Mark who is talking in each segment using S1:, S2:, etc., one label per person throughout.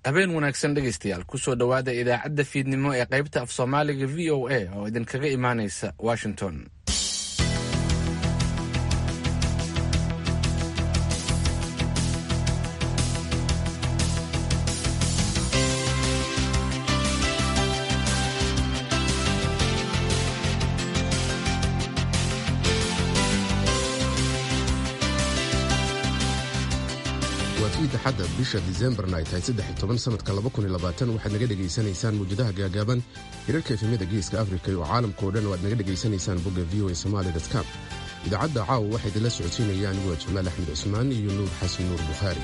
S1: habeen wanaagsan dhegaystayaal kusoo dhowaada idaacadda fiidnimo ee qaybta af soomaaliga v o a oo idinkaga imaanaysa washington
S2: xadda bisha disembarna ay tahay saddex toban sanadka waxaad naga dhegaysanaysaan muwjadaha gaagaaban hirarka efemyada geeska afrika oo caalamka oo dhan o aad naga dhegaysanaysaan bogga v o a somali com idaacadda caawa waxaa idinla socodsiinaya aniguwa jamaal axmed cusmaan iyo nuur xasan nuur bukhaari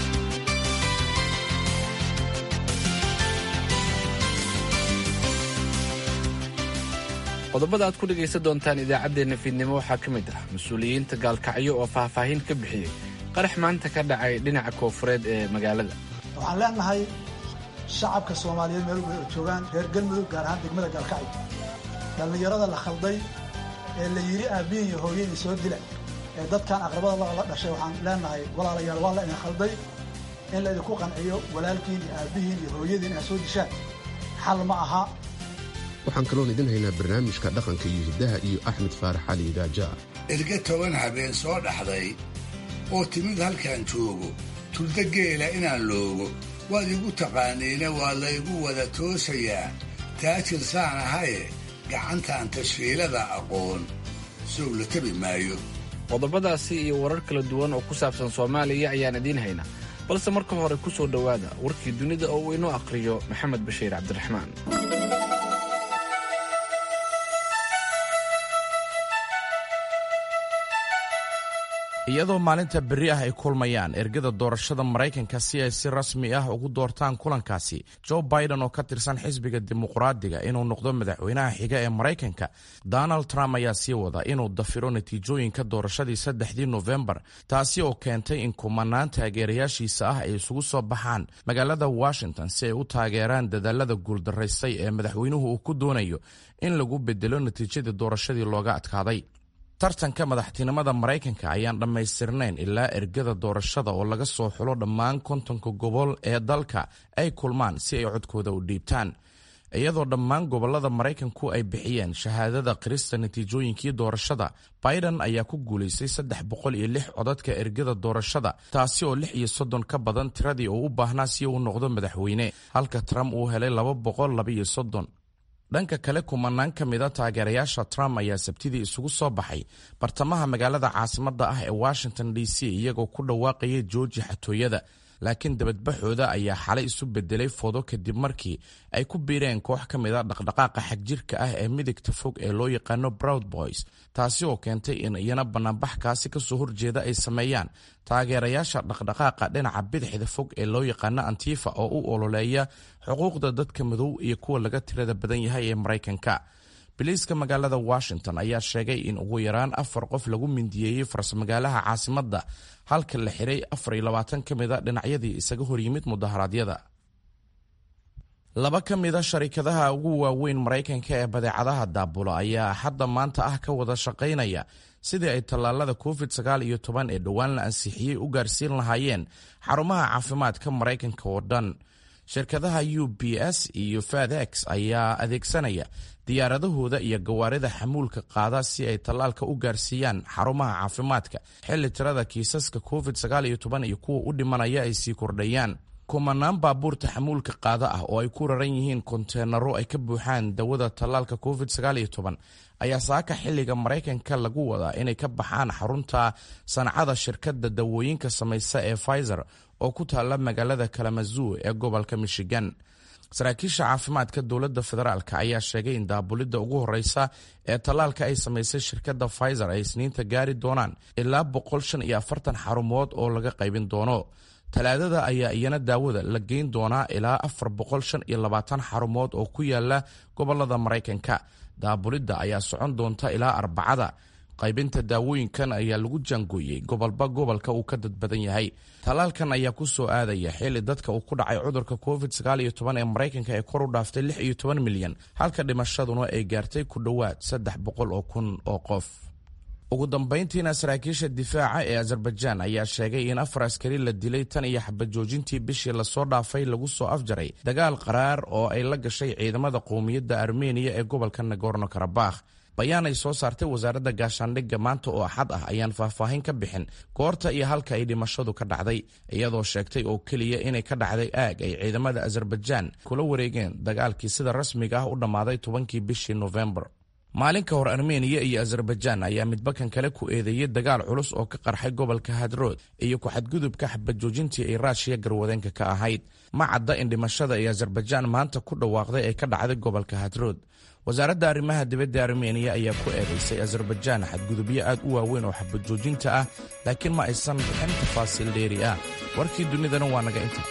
S1: qodobada aad ku dhegaysan doontaan idaacaddeenna fiidnimo waxaa ka mid ah mas-uuliyiinta gaalkacyo oo faahfaahin ka bixiyey qarax maanta ka dhacay dhinaca koofureed ee magaalada
S3: waxaan leenahay shacabka soomaaliyeed meel way joogaan reer galmudug gaar ahaan degmada gaalkacyo dhallinyarada la khalday ee la yidhi aabbihin iyo hooyadii soo dila ee dadkan aqrabada la dhashay waxaan leenahay walaalayaal waa la idin khalday in la idinku qanciyo walaalkiin iyo aabbihiin iyo hooyadiin inaad soo dishaan xal ma aha
S2: waxaan kaloon idin haynaa barnaamijka dhaqanka iyo hiddaha iyo axmed faarax cali idaaja
S4: erga toban habeen soo dhaxday oo timid halkaan joogo tulda geela inaan loogo waad igu taqaaniina waa laygu wada toosayaa taajir saan ahaye gacantaan tashkiilada aqoon sow la tabi maayo
S1: qodobadaasi iyo warar kala duwan oo ku saabsan soomaaliya ayaan idiin haynaa balse marka hore ku soo dhowaada warkii dunida oo uu inoo aqhriyo maxamed bashiir cabdiraxmaan
S5: iyadoo maalinta berri ah ay kulmayaan ergada doorashada maraykanka si ay si rasmi ah ugu doortaan kulankaasi joe biden oo ka tirsan xisbiga dimuqraadiga inuu noqdo madaxweynaha xiga ee maraykanka donald trump ayaa sii wada inuu dafiro natiijooyinka doorashadii saddexdii nofembar taasi oo keentay in kumanaan taageerayaashiisa ah ay isugu soo baxaan magaalada washington si ay u taageeraan dadaalada guuldaraystay ee madaxweynuhu uu ku doonayo in lagu bedelo natiijadii doorashadii looga adkaaday tartanka madaxtinimada maraykanka ayaan dhammaystirnayn ilaa ergada doorashada oo laga soo xulo dhammaan kontonka gobol ee dalka ay kulmaan si ay codkooda u dhiibtaan iyadoo dhammaan gobolada maraykanku ay bixiyeen shahaadada qirista natiijooyinkii doorashada biden ayaa ku guulaystay saddex boqol iyo lix codadka ergada doorashada taasi oo lix iyo soddon ka badan tiradii uu u baahnaa si uu noqdo madaxweyne halka trump uu helay laba boqol labaiyo soddon dhanka kale kumanaan ka mida taageerayaasha trump ayaa sabtidii isugu soo baxay bartamaha magaalada caasimadda ah ee washington d c iyagoo ku dhawaaqaya jooji xatooyada laakiin dabadbaxooda ayaa xalay isu bedelay fodo kadib markii ay ku biireen koox ka mida dhaqdhaqaaqa xagjirka ah ee midigta fog ee loo yaqaano broud boys taasi oo keentay in iyana banaanbaxkaasi kasoo horjeeda ay sameeyaan taageerayaasha dhaqdhaqaaqa dhinaca bidixda fog ee loo yaqaano antifa oo u ololeeya xuquuqda dadka madow iyo kuwa laga tirada badan yahay ee maraykanka biliiska magaalada washington ayaa sheegay in ugu yaraan afar qof lagu mindiyeeyey farsmagaalaha caasimadda halka la xiray afar iyo labaatan ka mida dhinacyadii isaga horyimid mudaharaadyada laba ka mida sharikadaha ugu waaweyn maraykanka ee badeecadaha daabula ayaa hadda maanta ah ka wada shaqaynaya sidii ay tallaalada covid sagaal iyo toban ee dhowaan la ansixiyey u gaarsiin lahaayeen xarumaha caafimaadka maraykanka oo dhan shirkadaha u b s iyo fadex ayaa adeegsanaya diyaaradahooda iyo gawaarida xamuulka qaada si ay tallaalka u gaarsiiyaan xarumaha caafimaadka xilli tirada kiisaska covid sagaal iyo toban iyo kuwa u dhimanaya ay sii kordhayaan kumanaan baabuurta xamuulka qaada ah oo ay ku raran yihiin konteenaro ay ka buuxaan dawada tallaalka covid sagaal iyo toban ayaa saaka xilliga maraykanka lagu wadaa inay ka baxaan xarunta sancada shirkadda dawooyinka samaysa ee pfizer oo ku taalla magaalada kalamazoo ee gobolka michigan saraakiisha caafimaadka dowladda federaalk ayaa sheegay in daabulidda ugu horeysa ee tallaalka ay samaysay shirkadda pfizer ay isniinta gaari doonaan ilaa boqol shan iyo afartan xarumood oo laga qaybin doono talaadada ayaa iyana daawada la geyn doonaa ilaa afar boqol shan iyo labaatan xarumood oo ku yaala gobolada maraykanka daabulidda ayaa socon doonta ilaa arbacada qaybinta daawooyinkan ayaa lagu jaangooyey gobolba gobolka uu ka dad badan yahay tallaalkan ayaa ku soo aadaya xilli dadka uu ku dhacay cudurka covid sagaal iyo toban ee maraykanka ee kor u dhaaftay lix iyo toban milyan halka dhimashaduna ay gaartay ku dhowaad saddex boqol oo kun oo qof ugu dambayntiina saraakiisha difaaca ee azerbaijaan ayaa sheegay in afar askari la dilay tan iyo xabajoojintii bishii lasoo dhaafay lagu soo afjaray dagaal qaraar oo ay la gashay ciidamada qowmiyadda armeniya ee gobolka nagorno karabakh bayaan ay soo saartay wasaaradda gaashaandhigga maanta oo axad ah ayaan faahfaahin ka bixin goorta iyo halka ay dhimashadu ka dhacday iyadoo sheegtay oo keliya inay ka dhacday aag ay ciidamada azerbaijaan kula wareegeen dagaalkii sida rasmiga ah u dhammaaday tobankii bishii nofembar maalin ka hor armeniya iyo azerbaijaan ayaa midbakan kale ku eedeeyey dagaal culus oo ka qarxay gobolka hadrood iyo ku-xadgudubka xabajoojintii ay raashiya garwadeenka ka ahayd ma cadda in dhimashada ay azerbaijaan maanta ku dhawaaqday ay ka dhacday gobolka hadrood wasaaradda arrimaha dibadda armeniya ayaa ku eedaysay azerbaijaan xadgudubyo aad u waaweyn oo xabajoojinta ah laakiin ma aysan bixin tafaasiil dheeri ah warkii dunidana waa naga inta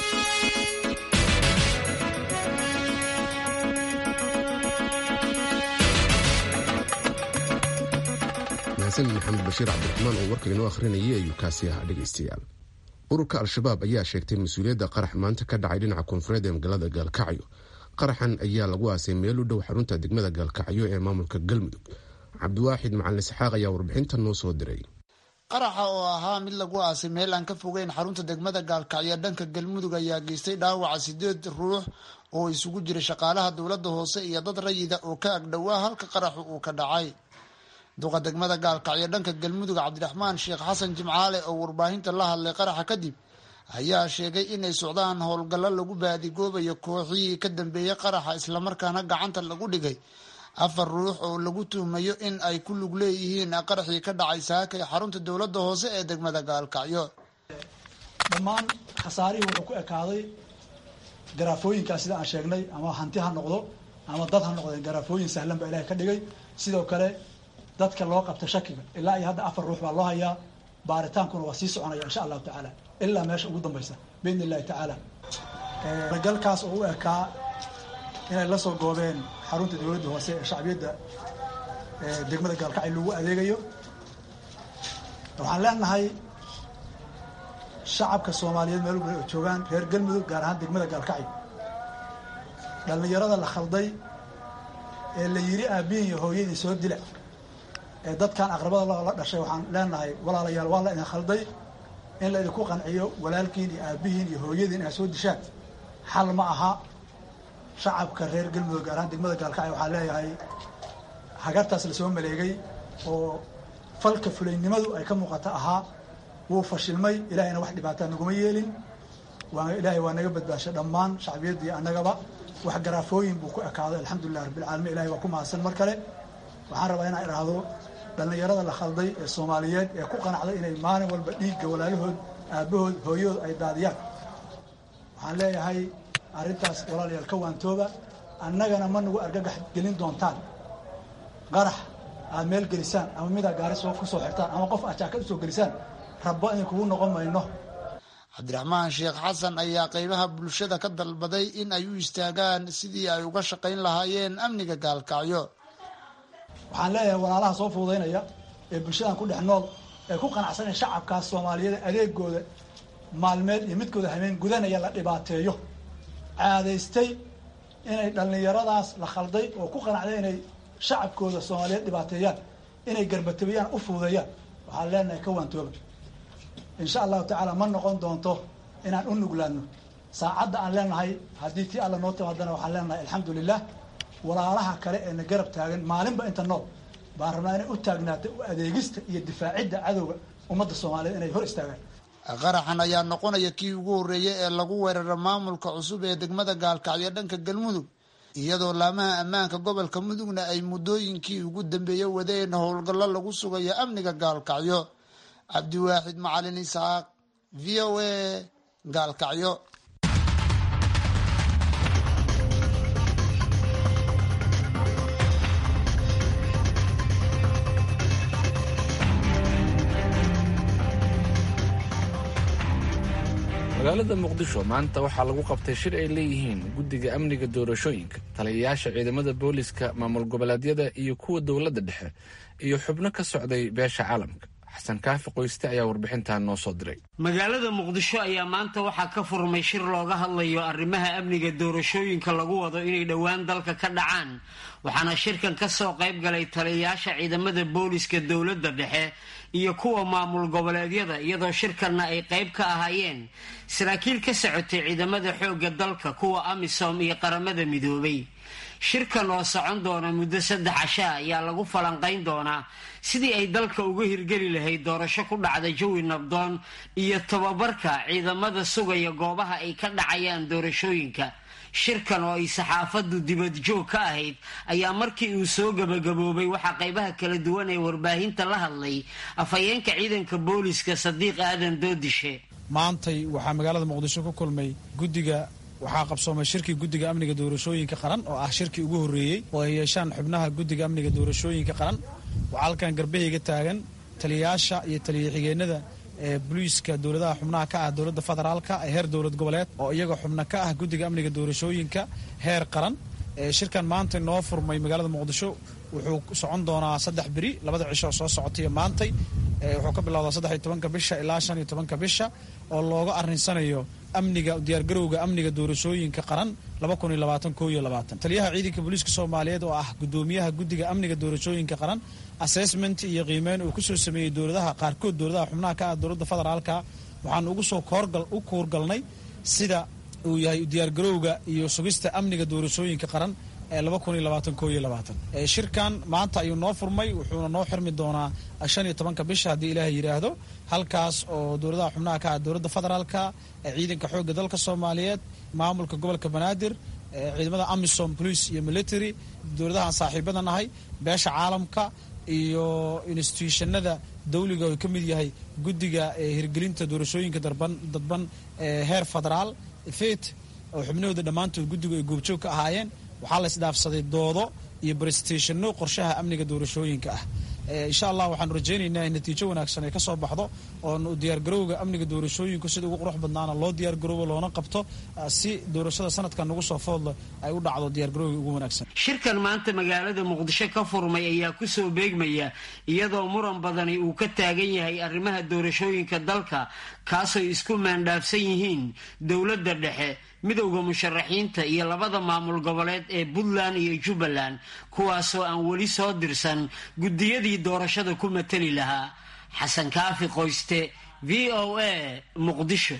S2: mahadsan maxamed bashiir cabdiraxmaan oo warka inoo akhrinayay ayuu kaasi ahaa dhegaystayaal ururka al-shabaab ayaa sheegtay mas-uuliyadda qarax maanta ka dhacay dhinaca koonfureed ee magaalada gaalkacyo qaraxan ayaa lagu aasay meel u dhow xarunta degmada gaalkacyo ee maamulka galmudug cabdiwaaxid macalin isxaaq ayaa warbixintan noo soo diray
S6: qaraxa oo ahaa mid lagu aasay meel aan ka fogeyn xarunta degmada gaalkacyo dhanka galmudug ayaa geystay dhaawaca sideed ruux oo isugu jiray shaqaalaha dowladda hoose iyo dad rayida oo ka agdhowaa halka qaraxu uu ka dhacay duqa degmada gaalkacyo dhanka galmudug cabdiraxmaan sheekh xasan jimcaale oo warbaahinta la hadlay qaraxa kadib ayaa sheegay inay socdaan howlgallo lagu baadigoobayo kooxihii ka dambeeyey qaraxa islamarkaana gacanta lagu dhigay afar ruux oo lagu tuhmayo in ay ku lug leeyihiin qaraxii ka dhacay saaka ee xarunta dowladda hoose ee degmada gaalkacyo
S3: dhammaan khasaarihii wuxuu ku ekaaday garaafooyinkaas sida aan sheegnay ama hanti ha noqdo ama dad ha noqdeen garaafooyin sahlan baa ilahay ka dhigay sidoo kale dadka loo qabta shakiga ilaa iyo hadda afar ruux baa loo hayaa baaritaankuna waa sii soconaya insha allahu tacaala ilaa meesha ugu dambaysa biidni illahi tacaala galkaas oo u ekaa inay la soo goobeen xarunta dowladda hoose ee shacbiyadda degmada gaalkacyo lagu adeegayo waxaan leenahay shacabka soomaaliyeed meel walba oo joogaan reer galmudug gaar ahaan degmada gaalkacyo dhallinyarada la khalday ee la yiri aabihin iyo hooyadii soo dila ee dadkan aqrabada la dhashay waxaan leenahay walaalayaal waa la idin khalday in la idinku qanciyo walaalkiin iyo aabihiin iyo hooyadiin inaad soo dishaan xal ma aha shacabka reer galmudug gaar ahaan degmada gaalkacyo waxaa leeyahay hagartaas lasoo maleegay oo falka fulaynimadu ay ka muuqata ahaa wuu fashilmay ilahayna wax dhibaataa naguma yeelin waa ilaahay waa naga badbaashay dhammaan shacbiyaddii annagaba wax garaafooyin buu ku ekaaday alxamdulilah rabbilcaalamiin ilahay waa ku mahadsan mar kale waxaan rabaa inaan idhaahdo dhallinyarada la khalday ee soomaaliyeed ee ku qanacday inay maalin walba dhiigga walaalahood aabbahood hooyahood ay daadiyaan waxaan leeyahay arrintaas walaalayaal ka waantooba annagana ma nagu argagax gelin doontaan qarax aad meel gelisaan ama midaa gaari soo ku soo xirtaan ama qof aad jaakad usoo gelisaan rabbo idin kugu noqon mayno
S6: cabdiraxmaan sheekh xasan ayaa qeybaha bulshada ka dalbaday in ay u istaagaan sidii ay uga shaqayn lahaayeen amniga gaalkacyo
S3: waxaan leeyahay walaalaha soo fuudaynaya ee bulshadan ku dhex nool ee ku qanacsanaya shacabkaas soomaaliyeed adeegooda maalmeed iyo midkooda hameen gudanaya la dhibaateeyo caadaystay inay dhallinyaradaas la khalday oo ku qanacday inay shacabkooda soomaaliyeed dhibaateeyaan inay garbatabiyaan u fuudeeyaan waxaan leenahay ka waantooba insha allahu tacaala ma noqon doonto inaan u nuglaano saacadda aan leenahay haddii tii alla noo timaadana waxaan leenahay alxamdu lilah walaalaha kale ee na garab taagan maalinba inta nool baan rabnaa inay u taagnaato u adeegista iyo difaacidda cadowga ummadda soomaaliyeed inay hor istaagaan
S6: qaraxan ayaa noqonaya kii ugu horreeyay ee lagu weeraro maamulka cusub ee degmada gaalkacyo dhanka galmudug iyadoo laamaha ammaanka gobolka mudugna ay muddooyinkii ugu dambeeyey wadeen howlgallo lagu sugayo amniga gaalkacyo cabdiwaaxid macalin isaaq v o a gaalkacyo
S1: magaalada muqdisho maanta waxaa lagu qabtay shir ay leeyihiin guddiga amniga doorashooyinka taliyayaasha ciidamada booliska maamul goboleedyada iyo kuwa dowladda dhexe iyo xubno ka socday beesha caalamka xasan kaafi qoyste ayaa warbixintan noo soo diray
S7: magaalada muqdisho ayaa maanta waxaa ka furmay shir looga hadlayo arrimaha amniga doorashooyinka lagu wado inay dhowaan dalka ka dhacaan waxaana shirkan kasoo qayb galay taliyayaasha ciidamada booliska dowladda dhexe iyo kuwa maamul goboleedyada iyadoo shirkanna ay qayb ka ahaayeen saraakiil ka socotay ciidamada xoogga dalka kuwa amisom iyo qaramada midoobay shirkan oo socon doona muddo saddex casha ayaa lagu falanqayn doonaa sidii ay dalka uga hirgeli lahayd doorasho ku dhacda jawi nabdoon iyo tababarka ciidamada sugaya goobaha ay ka dhacayaan doorashooyinka shirkan oo ay saxaafaddu dibadjoog ka ahayd ayaa markii uu soo gabagaboobay waxaa qaybaha kala duwan ee warbaahinta la hadlay afhayeenka ciidanka booliska sadiiq aadan doodishe
S8: maantay waxaa magaalada muqdisho ku kulmay guddiga waxaa qabsoomay shirkii guddiga amniga doorashooyinka qaran oo ah shirkii ugu horreeyey oo ay yeeshaan xubnaha guddiga amniga doorashooyinka qaran waxaa halkan garbahayga taagan taliyayaasha iyo taliya-xigeenada ee boliiska dowladaha xubnaha ka ah dowladda federaalka ee heer dowlad goboleed oo iyaga xubno ka ah guddiga amniga doorashooyinka heer qaran shirkan maanta noo furmay magaalada muqdisho wuxuu socon doonaa saddex beri labada cisho soo socotaiyo maantay wuxuu ka bilowdaa saddex iyo tobanka bisha ilaa shan iyo tobanka bisha oo looga arrinsanayo amniga diyaargarowga amniga doorashooyinka qaran taliyaha ciidanka booliiska soomaaliyeed oo ah gudoomiyaha guddiga amniga doorashooyinka qaran assessment iyo qiimeyn uu kusoo sameeyey dowladaha qaarkood dowladaha xubnaha ka ah dowladda federaalka waxaan ugu soo u kuurgalnay sida uu yahay diyaargarowga iyo sugista amniga doorashooyinka qaran ee shirkan maanta ayuu noo furmay wuxuuna noo xirmi doonaa shan iyo tobanka bisha haddii ilaahay yidhaahdo halkaas oo dowladaha xubnaha ka ah dowladda federaalka ciidanka xoogga dalka soomaaliyeed maamulka gobolka banaadir ciidamada amisom police iyo military dowladahaan saaxiibada nahay beesha caalamka iyo institutionada dawliga oo ka mid yahay guddiga hirgelinta doorashooyinka dadban heer federaal fet oo xubnahooda dhammaantood guddigu ay goobjoog ka ahaayeen waxaa la isdhaafsaday doodo iyo barestationno qorshaha amniga doorashooyinka ah insha allah waxaanu rajaynaynaa in natiijo wanaagsan ay ka soo baxdo oonu diyaargarowga amniga doorashooyinku sida ugu qurux badnaana loo diyaargaroobo loona qabto si doorashada sanadkan nagu soo foodle ay u dhacdo diyaargarowga ugu wanaagsan
S7: shirkan maanta magaalada muqdisho ka furmay ayaa kusoo beegmaya iyadoo muran badani uu ka taagan yahay arrimaha doorashooyinka dalka kaasoo isku maandhaafsan yihiin dowladda dhexe midowda musharaxiinta iyo labada maamul goboleed ee puntland iyo jubbaland kuwaasoo aan weli soo dirsan guddiyadii doorashada ku matali lahaa xasan kaafi qoyste v o a muqdisho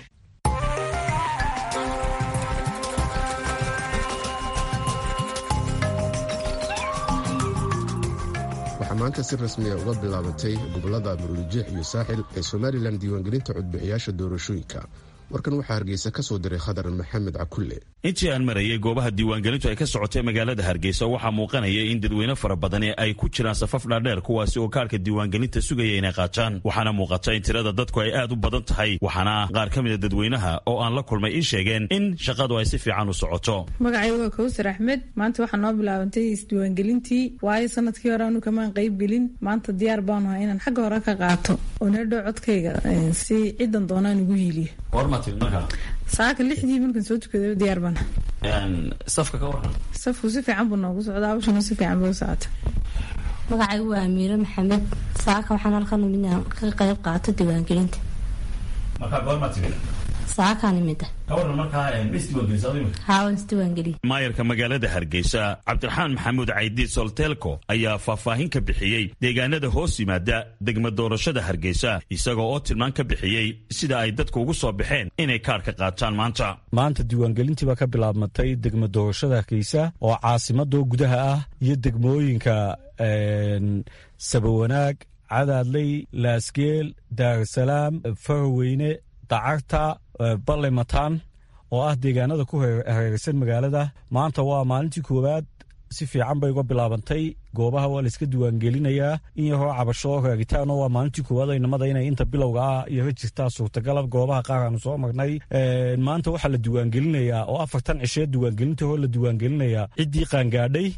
S2: waxaa maanta si rasmiya uga bilaabatay gobolada murulijeex iyo saaxil ee somalilan diiwaangelinta codbixiyaasha doorashooyinka warkan waxaa hargeysa ka soo diray khadar maxamed cakulle
S9: intii aan marayay goobaha diiwaangelintu ay ka socotay magaalada hargeysa waxaa muuqanaya in dadweyne fara badani ay ku jiraan safaf dhaadheer kuwaasi oo kaarka diiwaangelinta sugaya inay qaataan waxaana muuqata in tirada dadku ay aad u badan tahay waxaana qaar ka mida dadweynaha oo aan la kulmay ii sheegeen in shaqadu ay si fiican u socoto
S10: magacayga waa kawsar axmed maanta waxaa noo bilaabantay isdiiwaangelintii waayo sanadkii hore anu kamaan qaybgelin maanta diyaar baanu ha inaan xagga hore ka qaato oo needhow codkayga si cidan doonaan ugu hiiliyo saaka lixdii markaan soo tukada diyaar bana
S9: safka ka waran
S10: safku si fiican buu noogu socdaa hawshana si fiican buu socota
S11: magacaygu waa amiire maxamed saaka waxaan halkan imid ka qayb qaato diiwaangelinta
S9: markaa goormaa timid
S11: saakaan imida
S9: ka waran markaa isdiiwaangelisa
S11: haawan isdiiwaangeliya
S9: maayarka magaalada hargeysa cabdiraxmaan maxamuud caydiid solteelko ayaa faahfaahin ka bixiyey deegaanada hoos yimaada degma doorashada hargeysa isagoo oo tilmaan ka bixiyey sida ay dadku ugu soo baxeen inay kaarka qaataan maanta
S12: maanta diiwaangelintii baa ka bilaabmatay degma doorashada hargeysa oo caasimadoo gudaha ah iyo degmooyinka sabawanaag cadaadley laasgeel daarasalaam farweyne dacarta balle mataan oo ah deegaanada ku hareeraysan magaalada maanta waa maalintii koowaad si fiican bay uga bilaabantay goobaha waa layska diiwaangelinayaa in yaroo cabasho raagitaano waa maalintii koowaad inamada inay inta bilowga ah iyo jirtaa suurtagala goobaha qaar aanu soo marnay maanta waxaa la diiwaangelinayaa oo afartan cishee diiwaangelinta hoo la diiwaangelinayaa ciddii qaangaadhay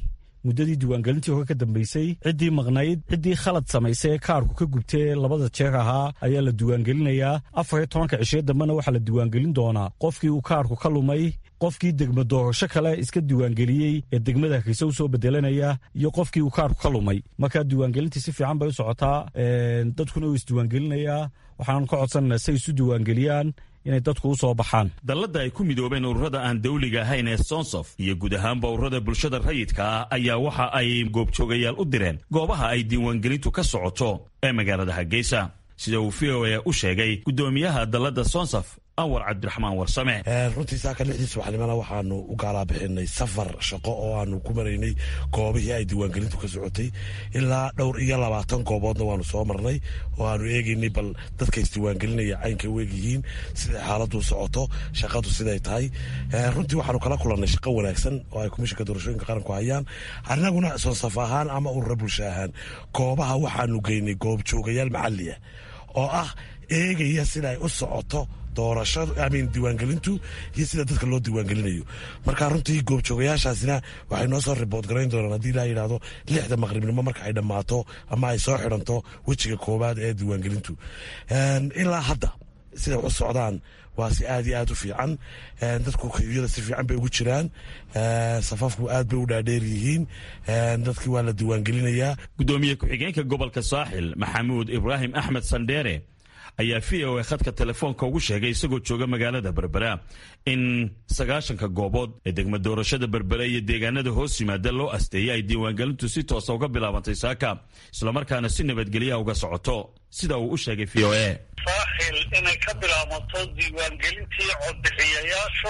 S12: muddadii diiwaangelintii hore ka dambeysay ciddii maqnayd ciddii khalad samaysay ee kaarku ka gubtee labada jeer ahaa ayaa la diiwaangelinayaa afar iyo tobanka cishee dambena waxaa la diiwaangelin doonaa qofkii uu kaarku ka lumay qofkii degma doorasho kale iska diiwaangeliyey ee degmada hargeysa u soo bedelanaya iyo qofkii uu kaarku ka lumay markaa diiwaangelintii si fiican bay u socotaa dadkuna uu isdiiwaangelinayaa waxaanan ka codsananaa say isu diiwaangeliyaan inay dadku u soo baxaan
S9: dalladda ay ku midoobeen ururada aan dawliga ahayn ee sonsof iyo guud ahaanba ururada bulshada rayidka ah ayaa waxa ay goobjoogayaal u direen goobaha ay diiwaangelintu ka socoto ee magaalada hargeysa sida uu v o a u sheegay guddoomiyaha dalladda sonsof anwar cabdiraxmaan warsame
S13: runtii saaka lixdii subaxnimona waxaanu u gaalaa bixinay safar shaqo oo aanu ku maraynay goobihii ay diiwaangelintu ka socotay ilaa dhowr iyo labaatan gooboodna waanu soo marnay oo aanu eegaynay bal dadka isdiiwaangelinaya caynka u egyihiin siday xaaladu socoto shaqadu siday tahay runtii waxaanu kala kulannay shaqo wanaagsan oo ay komishinka doorashooyinka qaranku hayaan annaguna soonsaf ahaan ama urura bulsho ahaan goobaha waxaanu geynay goobjoogayaal maxaliya oo ah eegaya sida ay u socoto doorashadu amin diiwaangelintu iyo sida dadka loo diiwaangelinayo marka runtii goobjoogayaashaasina waxay noo soo ribood garayn doonaan haddii laa yidhaahdo lixda maqribnimo marka ay dhammaato ama ay soo xidhanto wejiga koowaad ee diiwaangelintu ilaa hadda siday u socdaan waa si aad iyo aad u fiican dadku kayuyada si fiican bay ugu jiraan safafku aad bay u dhaadheer yihiin dadkii waa la diiwaangelinayaa
S9: guddoomiye ku-xigeenka gobolka saaxil maxamuud ibraahim axmed sandheere ayaa v o a khadka telefoonka ugu sheegay isagoo jooga magaalada berbera in sagaashanka goobood ee degma doorashada berbere iyo deegaanada hoos yimaada loo asteeyay ay diiwaangelintu si toosa uga bilaabantay saaka islamarkaana si nabadgelyaha uga socoto sida uu u sheegay v o a
S14: saaxil inay ka bilaabanto diiwaangelintii codbixiyayaashu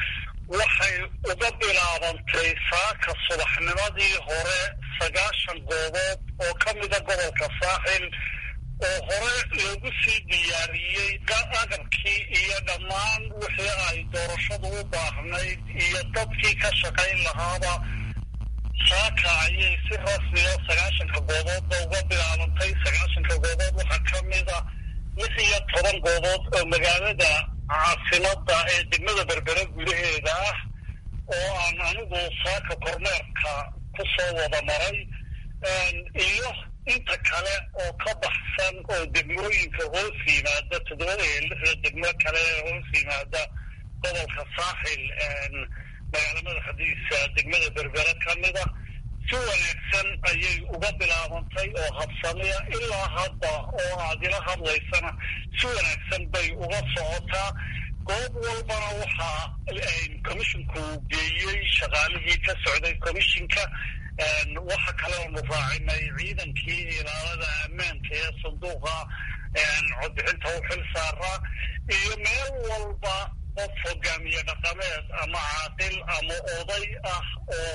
S14: waxay uga bilaabantay saaka subaxnimadii hore sagaashan goobood oo ka mida gobolka saaxil oo hore loogu sii diyaariyey agabkii iyo dhammaan wixii ay doorashadu u baahnayd iyo dadkii ka shaqayn lahaaba saaka ayay si rasmiya sagaashanka gooboodba uga bilaabantay sagaashanka goobood waxaa ka mida lix iyo toban goobood oo magaalada caasimada ee degmada berbere gudaheeda ah oo aan anigu saaka kormeerka ku soo wada maray iyo inta kale oo ka baxsan oo degmooyinka hoos yimaada toddobada iyo lixda degmo kale ee hoos yimaada gobolka saaxil magaala madaxdiisa degmada berbere ka mida si wanaagsan ayay uga bilaabantay oo habsamiya ilaa hadda oo aad ila hadlaysana si wanaagsan bay uga socotaa goob walbana waxaa comishinku geeyey shaqaalihii ka socday commishinka waxa kale oonu raacinay ciidankii ilaalada ammaanka ee sanduuqa codbixinta u xil saaraa iyo meel walba qof hogaamiye dhaqameed ama caaqil ama oday ah oo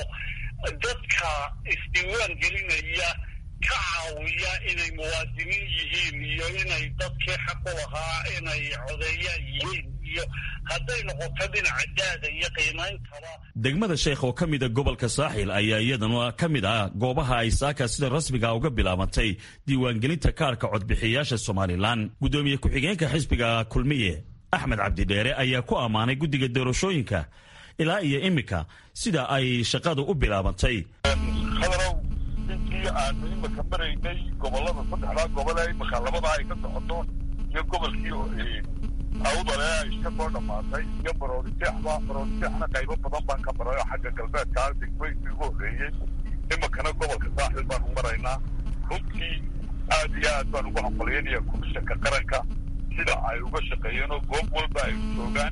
S14: dadka isdiiwaan gelinaya ka caawiya inay muwaadiniin yihiin iyo inay dadkii xaq u lahaa inay codeeyaan yihiin iyo hadday noqoto dhinaca daada iyo qiimeyntaba
S9: degmada sheekh oo ka mida gobolka saaxil ayaa iyadana ka mid ah goobaha ay saaka sida rasmiga uga bilaabantay diiwaangelinta kaarka codbixiyayaasha somalilan guddoomiye ku-xigeenka xisbiga kulmiye axmed cabdidheere ayaa ku ammaanay guddiga doorashooyinka ilaa iyo iminka sida ay shaqadu u bilaabantay
S15: khadarow intii aanu imika maraynay gobolada saddexdaa gobol ee imika labadaa ay ka socoto iyo gobolkii awdale ay ka soo dhammaatay iyo baroodijeexba baroodijeexna qaybo badan baan ka maray oo xagga galbeedka degmooyinkii ugu horreeyey imikana gobolka saaxil baanu maraynaa runtii aad iyo aad baan ugu hambalyaynaya komishanka qaranka sida ay uga shaqeeyeen oo goob walba ay joogaan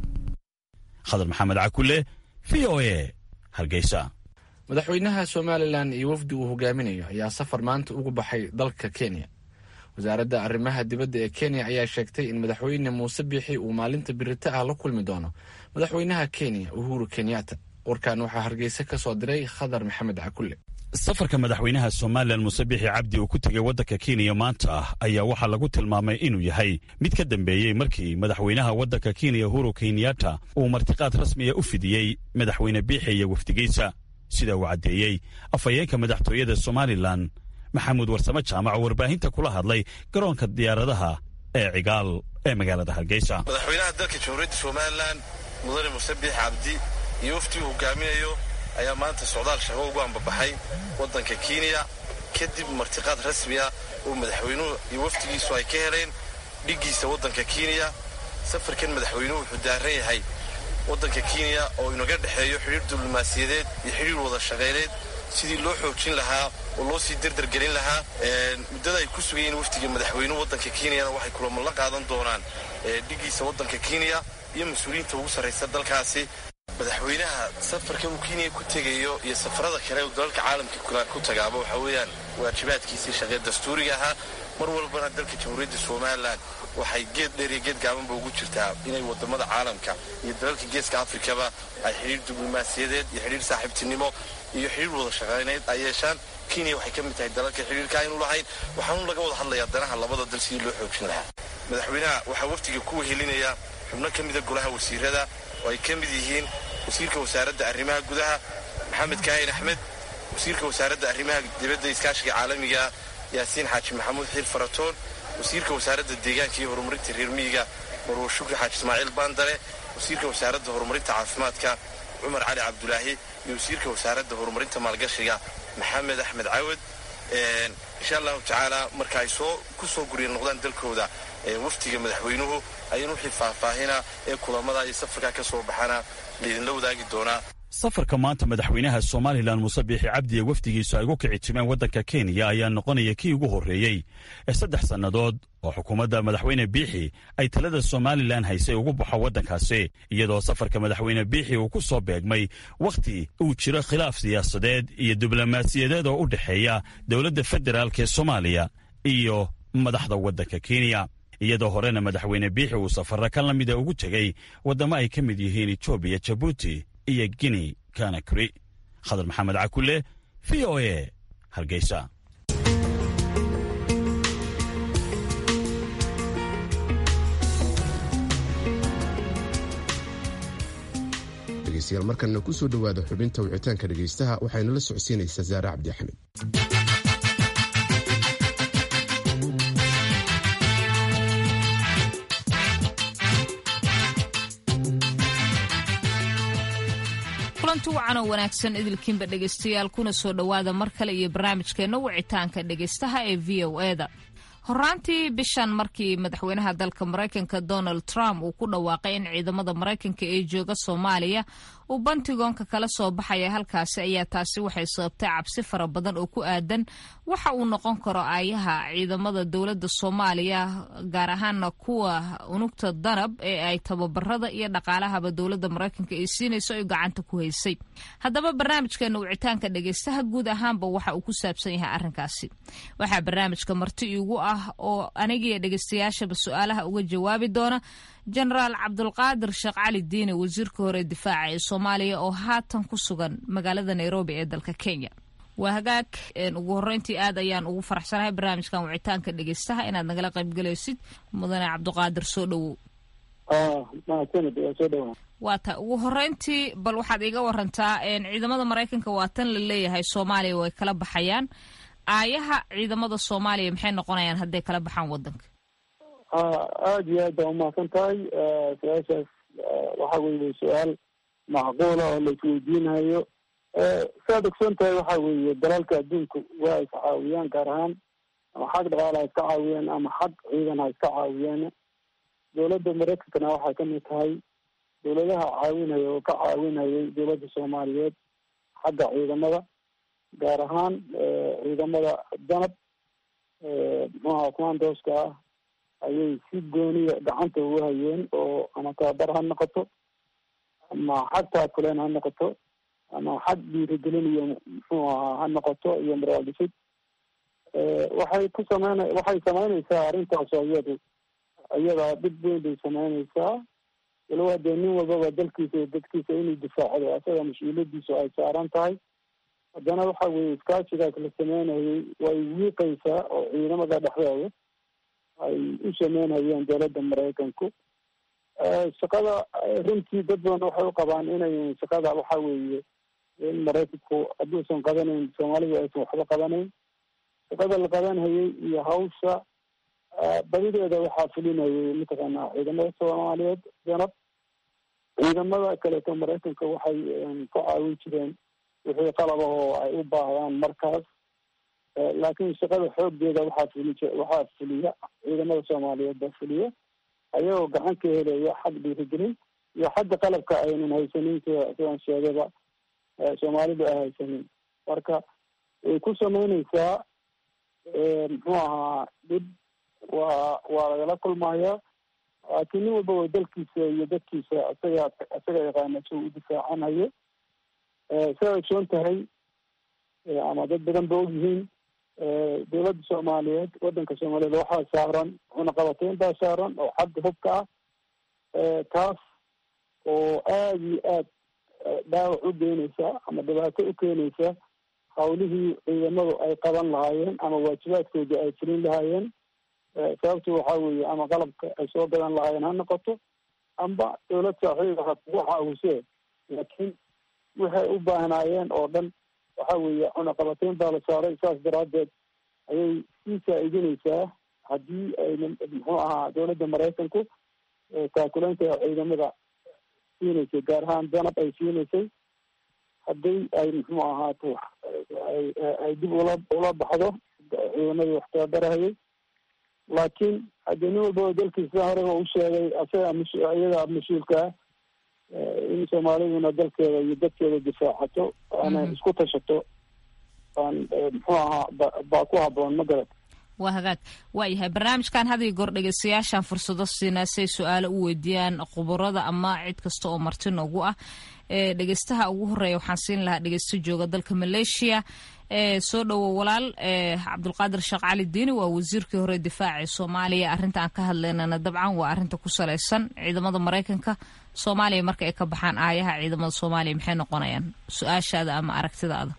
S9: khadar maxamed cakule v o a hargeysa
S1: madaxweynaha somalilan iyo wafdi uu hogaaminayo ayaa safar maanta ugu baxay dalka kenya wasaaradda arrimaha dibadda ee kenya ayaa sheegtay in madaxweyne muuse biixi uu maalinta birito ah la kulmi doono madaxweynaha kenya uhuru kenyatta warkan waxaa hargeysa ka soo diray khadar maxamed cakule
S9: safarka madaxweynaha somalilan muuse bixi cabdi uu ku tegay waddanka kenya maanta ah ayaa waxaa lagu tilmaamay inuu yahay mid ka dambeeyey markii madaxweynaha waddanka kenya uhuru kenyatta uu martiqaad rasmiya u fidiyey madaxweyne biixi iyo wafdigiisa sida uu caddeeyey afhayeenka madaxtooyada somalilan maxamuud warsame jaamac oo warbaahinta kula hadlay garoonka diyaaradaha ee cigaal ee magaalada hargeysa
S16: madaxweynaha dalka jamhuuriyadda somalilan mudane muuse biix cabdi iyo waftii uu hogaaminayo ayaa maanta socdaal shaqo ugu ambabaxay waddanka kenya kadib martiqaad rasmi ah oo madaxweynuhu iyo wafdigiisu ay ka heleen dhiggiisa waddanka kenya safarkan madaxweynuhu wuxuu daaran yahay waddanka kenya oo inaga dhexeeyo xidhiir diblomaasiyadeed iyo xidhiir wada shaqayneed sidii loo xoojin lahaa oo loo sii derdergelin lahaa muddada ay ku sugayeen wafdiga madaxweynuhu waddanka kenyana waxay kulamo la qaadan doonaan dhiggiisa waddanka kenya iyo mas-uuliyiinta ugu sarraysa dalkaasi madaxweynaha safarka uu kenya ku tegayo iyo safarada kale uu dalalka caalamka ku tagaaba waxaa weeyaan waajibaadkiisii shaqee dastuuriga ahaa mar walbana dalka jamhuuriyadda somalilan waxay geed dheer iyo geed gaabanba ugu jirtaa inay wadamada caalamka iyo dalalka geeska afrikaba ay xidhiir diblomaasiyadeed iyo xidhiir saaxiibtinimo iyo xidhiir wada shaqayneed ay yeeshaan kenya waxay ka mid tahay dalalka xidhiirka aynu lahayn waxaanu laga wada hadlayaa danaha labada dal sidii loo xoojin lahaa madaxweynaha waxaa wafdiga ku wehelinaya xubno ka mida golaha wasiirada oo ay ka mid yihiin wasiirka wasaaradda arrimaha gudaha maxamed kaahin axmed wasiirka wasaaradda arrimaha dibadda iskaashiga caalamiga yaasiin xaaji maxamuud xiir faratoon wasiirka wasaaradda deegaanka iyo horumarinta reer miyiga marwo shukri xaaji ismaaciil baandare wasiirka wasaaradda horumarinta caafimaadka cumar cali cabdulaahi iyo wasiirka wasaaradda horumarinta maalgashiga maxamed axmed cawad insha allahu tacaala marka ay soo ku soo gurya noqdaan dalkooda wafdiga madaxweynuhu ayaan wixii faahfaahina ee kulamada iyo safarkaa ka soo baxana laydinla wadaagi doonaa
S9: safarka maanta madaxweynaha somalilan muuse biixi cabdi ee wafdigiisu ay ugu kici timeen waddanka kenya ayaa noqonaya kii ugu horreeyey ee saddex sannadood oo xukuumadda madaxweyne biixi ay talada somalilan haysay ugu baxo waddankaasi iyadoo safarka madaxweyne biixi uu ku soo beegmay wakhti uu jiro khilaaf siyaasadeed iyo diblomaasiyadeed oo u dhexeeya dowladda federaalk ee soomaaliya iyo madaxda waddanka kenya iyadoo horena madaxweyne biixi uu safarra ka la mida ugu tegey waddamo ay ka mid yihiin etoobiya jabuuti iyo guinea kanakri khadar maxamed cakule v o a hargeysa
S2: dhegeystayaal markanna ku soo dhowaada xubinta wicitaanka dhegeystaha waxayna la socodsiinaysaa saare cabdi axmed
S17: kulanti wacan oo wanaagsan idilkiinba dhegaystayaal kuna soo dhowaada mar kale iyo barnaamijkeenna wicitaanka dhegaystaha ee v o eda horaantii bishan markii madaxweynaha dalka maraykanka donald trump uu ku dhawaaqay in ciidamada maraykanka ee jooga soomaaliya uu bantigoonka kala soo baxaya halkaasi ayaa taasi waxay sababtay cabsi fara badan oo ku aadan waxa uu noqon karo aayaha ciidamada dowladda soomaaliya gaar ahaana kuwa unugta danab ee ay tababarada iyo dhaqaalahaba dowladda maraykanka ay siinayso ay gacanta ku haysay haddaba barnaamijkeena wicitaanka dhegaystaha guud ahaanba waxa uu ku saabsan yahay arrinkaasi waxaa barnaamijka marti iigu ah oo anigiiyo dhegaystayaashaba su-aalaha uga jawaabi doona jenaraal cabdulqaadir sheekh cali diine wasiirka hore difaaca ee soomaaliya oo haatan ku sugan magaalada nairobi ee dalka kenya waa hagaag ugu horeyntii aad ayaan ugu faraxsanahay barnaamijkan wicitaanka dhegeystaha inaad nagala qaybgalaysid mudane cabdiqaadir soo dhowow waa ta ugu horeyntii bal waxaad iiga warantaa ciidamada maraykanka waa tan la leeyahay soomaaliya way kala baxayaan aayaha ciidamada soomaaliya maxay noqonayaan hadday kala baxaan wadanka
S18: aada iyo aad baa umahadsan tahay su-aashaas waxa weeye su-aal macquula oo la isweydiinayo saad ogsoon tahay waxa weeye dalalka adduunku waa is caawiyaan gaar ahaan ama xag dhaqaala ha iska caawiyaan ama xag ciidan ha iska caawiyaan dowladda maraykankana waxay kamid tahay dowladaha caawinaya oo ka caawinayay dowladda soomaaliyeed xagga ciidamada gaar ahaan ciidamada danab muxuaha commandooska ah ayay si gooniya gacanta ugu hayeen oo ama tababar ha noqoto ama xag taakuleen ha noqoto ama xag dhiirigelin iyo muxuu ahaa ha noqoto iyo maraaldhisid waxay ku sameyna waxay sameynaysaa arrintaas oo iyadu iyadaa dhib weyn bay sameynaysaa walowa dee nin walbaba dalkiisa iyo dadkiisa inuu difaacdo asaga mas-uuliyadiisu ay saaran tahay haddana waxa weeye iskaashigaas la sameynayay way wiiqaysaa oo ciidamada dhexdooda ay u sameynayeen dowladda maraykanku shaqada runtii dad badan waxay u qabaan inay shaqada waxa weeye in maraykanku hadduusan qabanayn soomaalidu aysan waxba qabanayn shaqada la qabanhayay iyo hawsha badideeda waxaa fulinayay mataqaanaa ciidamada soomaaliyeed danab ciidamada kaleeto maraykanka waxay ka caawin jireen wixii qalabahoo ay u baahdaan markaas laakiin shaqada xooggeeda waxaa fuli waxaa fuliya ciidamada soomaaliyeed baa fuliya ayagoo gacan ka helaya xag dhiirigelin iyo xagga qalabka aynan haysanin sida sidaan sheegayba soomaalidu ay haysanin marka way ku samaynaysaa muxuu ahaa dhib waa waa lagala kulmayaa laakiin nin walba wa dalkiisa iyo dadkiisa isaga isaga yaqaana si uu u difaacanayo sidaa ogsoon tahay ama dad badan ba ogyihiin dowladda soomaaliyeed waddanka soomaaliyeed waxaa saaran cunaqabateyn baa saaran oo xagga hubka ah taas oo aada iyo aad dhaawac u geynaysa ama dhibaato u keenaysa hawlihii ciidamadu ay qaban lahaayeen ama waajibaadkoodii ay fulin lahaayeen sababtu waxaa weeye ama qalabka ay soo gadan lahaayeen ha noqoto amba dowlad saaxiiba ha kugu caawise laakiin waxay u baahnaayeen oo dhan waxa weeye cunaqabateyn baa la saaray saas daraaddeed ayay sii faa-iidinaysaa haddii ayna muxuu ahaa dowladda maraykanku taakuleynta ciidamada siinaysay gaar ahaan danab ay siinaysay haddii ay muxuu ahaato ay dib ula ula baxdo ciidamadii wax tababarahayay laakiin haddii nin walbaba dalkiisa horeba u sheegay asaga mas iyaga mas-uulka ah in soomaaliduna dalkeeda iyo dadkeeda difaacato ana isku tashato aan muxuu ahaa baa ku haboon ma garat
S17: waa hagaag waayahay barnaamijkan had iyo goor dhegeystayaashaan fursado siinaa si ay su-aalo u weydiiyaan khubarada ama cid kasta oo marti noogu ah ee dhegeystaha ugu horeeya waxaan siin lahaa dhegeysto jooga dalka maleeshiya ee soo dhowo walaal ee cabdulqaadir sheekh cali diini waa wasiirkii hore difaaca ee soomaaliya arrinta aan ka hadlaynana dabcan waa arrinta ku salaysan ciidamada maraykanka soomaaliya marka ay ka baxaan aayaha ciidamada soomaaliya maxay noqonayaan su-aashaada ama aragtidaada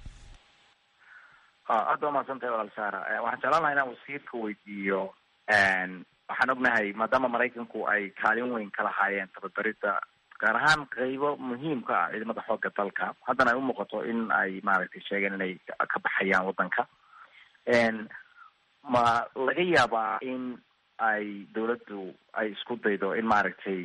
S19: aada waa mahadsantahay walaal saara waxaan jeclaan lahaa inaan wasiirka weydiiyo waxaan ognahay maadaama maraykanku ay kaalin weyn ka lahaayeen tababarida gaar ahaan qeybo muhiimka ah ciidamada xooga dalka haddana ay umuuqato in ay maaragtay sheegeen inay ka baxayaan wadanka ma laga yaabaa in ay dawladdu ay isku daydo in maaragtay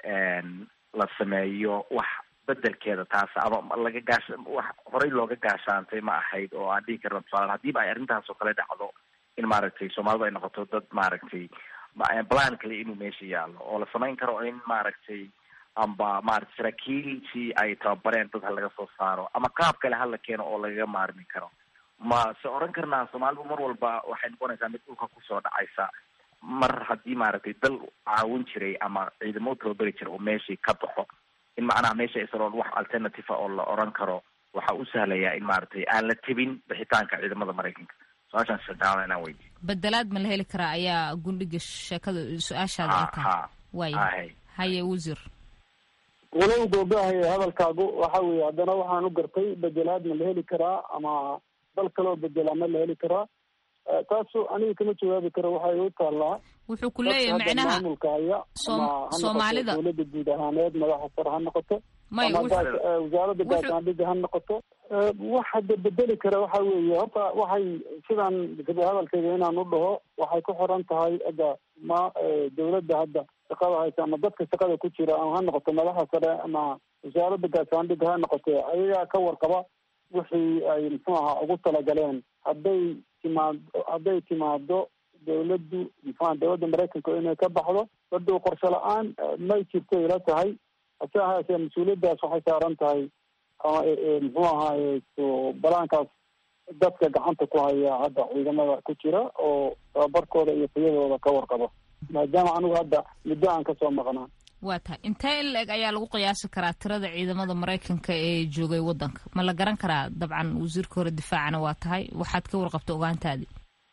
S19: la sameeyo wax bedelkeeda taas ama laga gaas wax horey looga gaashaantay ma ahayd oo aan dhihi karna tusaala hadiiba ay arrintaas oo kale dhacdo in maaragtay soomaalidu ay noqoto dad maaragtay plan kale inuu meesha yaalo oo la samayn karo in maaragtay amba maaragtay saraakiiltii ay tababareen dad ha laga soo saaro ama qaab kale hala keeno oo lagaga maarmi karo ma se oran karnaa soomaalidu mar walba waxay noqonaysaa mid dhulka kusoo dhacaysa mar haddii maaragtay dal caawin jiray ama ciidamo tababari jira oo meeshii ka baxo in macnaha meesha isaloon wax alternative oo la oran karo waxa u sahlayaa in maaragtay aan la tebin bixitaanka ciidamada maraykanka su-aashaan shadaala inaan weydiyo
S17: bedelaad ma la heli karaa ayaa gundhiga sheekada su-aashaada ay tahay waaya haye wasiir
S18: walow googahaya hadalkaagu waxa weeye haddana waxaan u gartay bedelaad ma la heli karaa ama dal kaloo bedelaa ma la heli karaa taasu aniga kama jawaabi karo waxay u taallaa
S17: wuxuu ku leeyahay macnaha
S18: maamulka haya ama ha
S17: soomaalida
S18: noqoto dowladda guud ahaaneed madaxa sare ha noqoto
S17: may
S18: ama gaas- wasaaradda gaashaandhigga ha noqoto wax hadda bedeli kara waxa weeye horta waxay sidaan hadalkayga inaan u dhaho waxay ku xiran tahay hadda ma dowladda hadda shaqada haysa ama dadka shaqada ku jira ama ha noqoto madaxa sare ama wasaaradda gaashaandhigga ha noqoto ayagaa ka warqaba wixii ay muxuu ahaa ugu talagaleen hadday timaado hadday timaado dawladdu muxua dowladda maraykanka inay ka baxdo baduu qorshe la-aan may jirto ila tahay hase ahaasee mas-uuliyaddaas waxay saaran tahay muxuu ahaaye balaankaas dadka gacanta ku haya hadda ciidamada ku jira oo tababarkooda iyo tayadooda ka warqabo maadaama anigu hadda muddo aan kasoo maqnaa
S17: waa tahay intee in la-eg ayaa lagu qiyaasi karaa tirada ciidamada maraykanka ee joogay wadanka ma la garan karaa dabcan wasiirka hore difaacana waa tahay waxaad ka warqabta ogaantaadii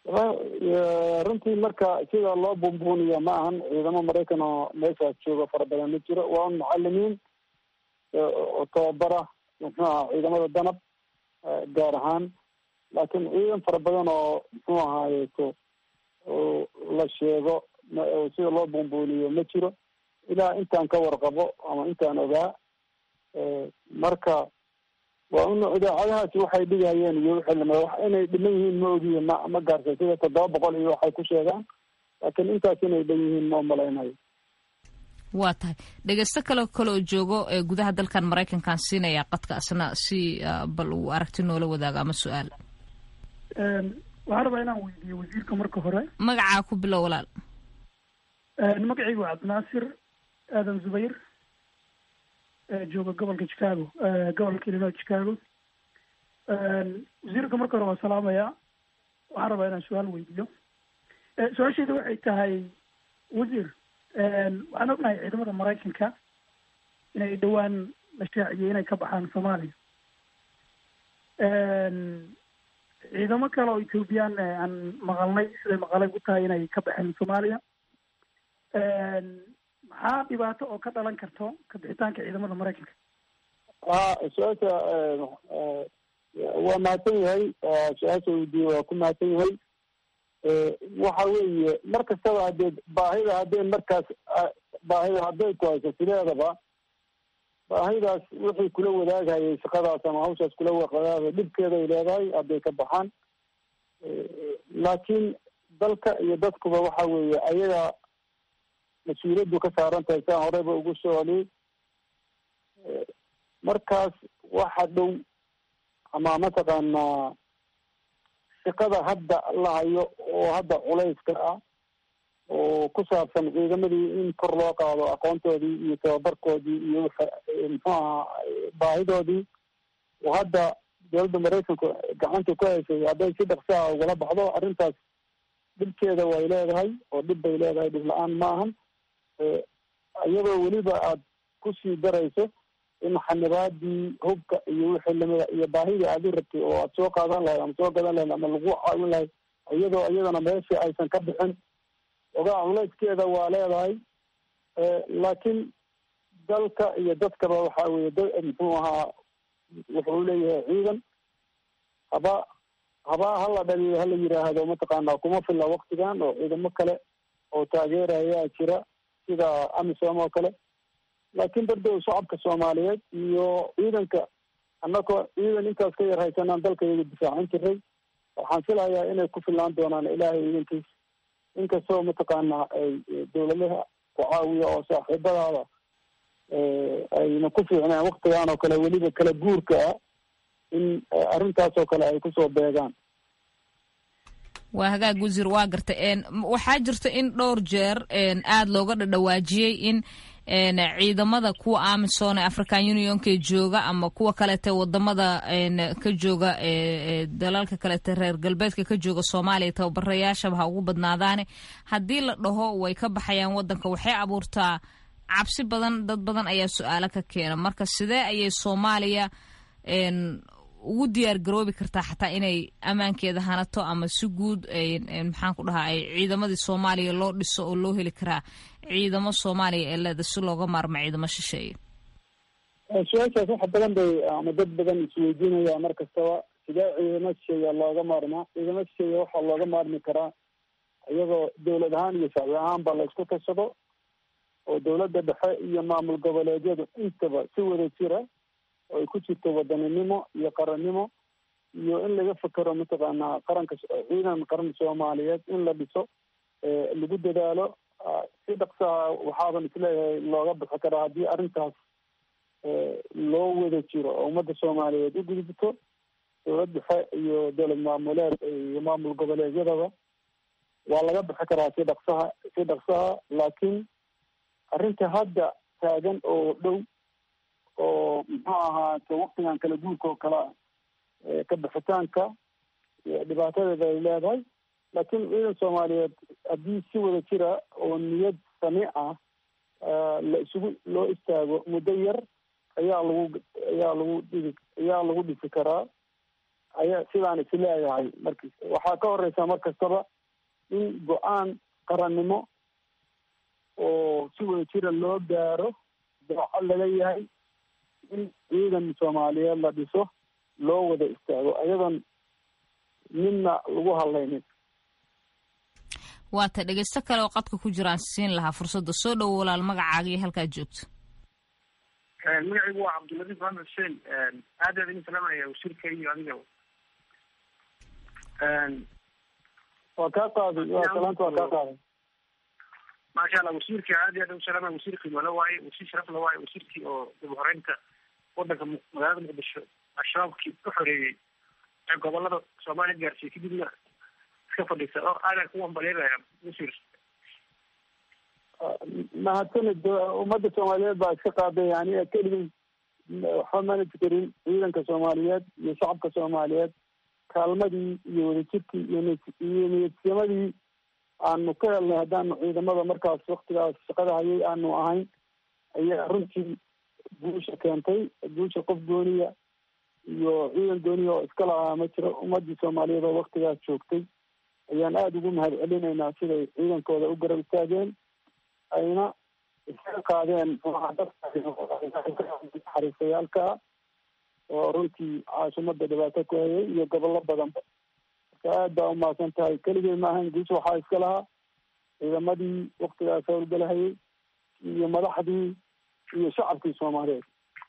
S18: runtii marka sida loo buunbuuniya ma ahan ciidamo maraykan oo meeshaas jooga fara badan ma jiro waa un mucalimiin oo tababara muxuu aha ciidamada danab gaar ahaan laakiin ciidan fara badan oo muxuu ahaayeto la sheego sida loo buunbuuniyo ma jiro ilaa intaan ka warqabo ama intaan ogaa marka waa un idaacadahaasi waxay dhigayeen iyo wixii lama wax inay dhiman yihiin ma ogiye ma ma gaarsa sida toddoba boqol iyo waxay ku sheegaan laakiin intaas inay dhan yihiin ma umalaynayo
S17: waa tahay dhegeysto kale kale oo joogo ee gudaha dalkan maraykankan siinaya qadka asna si bal uu aragti noola wadaago ama su-aal
S20: waxaan rabaa inaan weydiiyo wasiirka marka hore
S17: magacaa ku bilow walaal
S20: magacaygu waa cabdinaasir aadan zubayr jooga gobolka chicago gobolka illinois chicago wasiirka marka hore waa salaamaya waxaan rabaa inaan su-aal weydiiyo su-aashayda waxay tahay wasiir waxaan ognahay ciidamada maraykanka inay dhowaan la shaaciyey inay ka baxaan soomaaliya ciidamo kale oo ethoobiyan aan maqalnay siday maqalay ku tahay inay ka baxeen soomaaliya maxaa dhibaato oo ka dhalan karto kabixitaanka ciidamada maraykanka
S18: ha su-aasha waa mahadsan yahay su-aasha weydiiye waa ku mahadsan yahay waxa weeye mar kastaba hadee baahida haddee markaas baahida hadday ku hayso sideedaba baahidaas wixii kula wadaagayay shaqadaas ama hawshaas kula wadaagay dhibkeeday leedahay hadday ka baxaan laakiin dalka iyo dadkuba waxa weeye ayaga mas-uuliyaddu ka saaran tahay saan horeyba ugu socday markaas waxa dhow ama mataqaanaa shaqada hadda la hayo oo hadda culayska ah oo ku saabsan ciidamadii in kor loo qaado aqoontoodii iyo tababarkoodii iyo muxuu ahaa baahidoodii oo hadda dowladda maraykanku gacanta ku haysay hadday si dhaqsaha ugala baxdo arrintaas dhibkeeda way leedahay oo dhib bay leedahay dhib la-aan ma ahan iyadoo weliba aad kusii darayso in xanibaadii hubka iyo wixii lamida iyo baahidii aad u rabtay oo aad soo qaadan lahayd ama soo gadan lahayd ama lagu caawin lahayd iyadoo iyadana meeshii aysan ka bixin ogaa culayskeeda waa leedahay laakiin dalka iyo dadkaba waxa weye da muxuu ahaa wuxuu leeyahay ciidan haba haba hala dhaliilo hala yiraahdo mataqaana kuma filla waktigan oo ciidamo kale oo taageerayaa jira sida amisom oo kale laakiin dardow shacabka soomaaliyeed iyo ciidanka annagoo ciidan intaas ka yar haysanaan dalkayga difaacin jiray waxaan filayaa inay ku fillaan doonaan ilaahay ciidankiis inkastoo mataqaana ay dowladaha ku caawiya oo saaxiibadaada ayna ku fiicneen waktigan oo kale weliba kala guurka ah in arrintaas oo kale ay kusoo beegaan
S17: waa hagaag wasiir waa garta waxaa jirta in dhowr jeer aada looga dhadhawaajiyey in ciidamada kuwa amisom ee african unionka jooga ama kuwa kalete wadamada ka jooga dalalka kalete reer galbeedka ka jooga soomaaliya tababarayaashaba ha ugu badnaadaane haddii la dhaho way ka baxayaan wadanka waxay abuurtaa cabsi badan dad badan ayaa su-aalo ka keena marka sidee ayay soomaaliya ugu diyaar garoobi kartaa xataa inay ammaankeeda hanato ama si guud maxaan ku dhahaa ay ciidamadii soomaaliya loo dhiso oo loo heli karaa ciidamo soomaaliya ee leeda si looga maarmo ciidamo shisheeye
S18: su-aashaas wax badan bay ama dad badan isweydiinaya mar kastaba sidee ciidamo shisheeya looga maarmaa ciidamo shisheeya waxaa looga maarmi karaa iyadoo dowlad ahaan iyo shacbi ahaanba la isku tashado oo dowladda dhexe iyo maamul goboleedyadu intaba si wada jira oo ay ku jirto wadaninimo iyo qarannimo iyo in laga fekero mataqaanaa qaranka ciidan qaran soomaaliyeed in la dhiso lagu dadaalo si dhaqsaha waxaaban isleeyahay looga bixi karaa haddii arrintaas loo wada jiro oo ummadda soomaaliyeed u gudubto dowlad dhexe iyo dowlad maamuleed iyo maamul goboleedyadaba waa laga bixi karaa si dhaqsaha si dhaqsaha laakiin arrinta hadda taagan oo dhow oo muxuu ahaate waktigan kala guurka oo kale ka bixitaanka dhibaatadeeda ay leedahay laakiin ciidan soomaaliyeed haddii si wada jira oo niyad sami ah la isugu loo istaago muddo yar ayaa lagu ayaa lagu dhigi ayaa lagu dhisi karaa ayaa sidaan is leeyahay marka waxaa ka horeysa mar kastaba in go-aan qarannimo oo si wada jira loo gaaro dooco laga yahay in ciidan soomaaliyeed la dhiso loo wada istaago ayadoon midna lagu hadlaynin
S17: waata dhegeysto kale oo qadka ku jiraan siin lahaa fursadda soo dhowo walaal magacaaga iyo halkaad joogto
S21: magacaygu waa cabdiladiif maxamed xuseen aad aad idin salaamaya wasiirka iyo adiga
S18: waa kaa qaaday waa salaanta waa kaa qaaday
S21: maasha allah wasiirka aad iyo aad u salaama wasiir qiimalo waaye wasiir sharaf la waaye wasiirkii oo dib u horeynta wadanka magaalada muqdisho al-shabaabkii ka xoreeyey ee gobolada soomaaliya gaarsiiyey kadibna iska fadhiisa oo aadaan ku wambalyeynaya wasiir
S18: mahadsanid ummadda soomaaliyeed baa iska qaaday yani keligii waxba manaj karin ciidanka soomaaliyeed iyo shacabka soomaaliyeed kaalmadii iyo wadajirkii iyo iyo niyadsimadii aanu ka helnay haddaanu ciidamada markaas waktigaas shaqada hayay aanu ahayn ayaa runtii guusha keentay guusha qof gooniya iyo ciidan gooniya oo iska lahaa ma jiro ummadii soomaaliyeed oo waktigaas joogtay ayaan aada ugu mahad celinaynaa siday ciidankooda u garab istaageen ayna iskaga qaadeen xariisayaalka oo runtii caasimadda dhibaato ku hayay iyo gobollo badanba marka aad baa umahadsan tahay keligay maahayn guus waxaa iska lahaa ciidamadii waktigaas howlgalahayay iyo madaxdii iyo shacabkii soomaaliyeed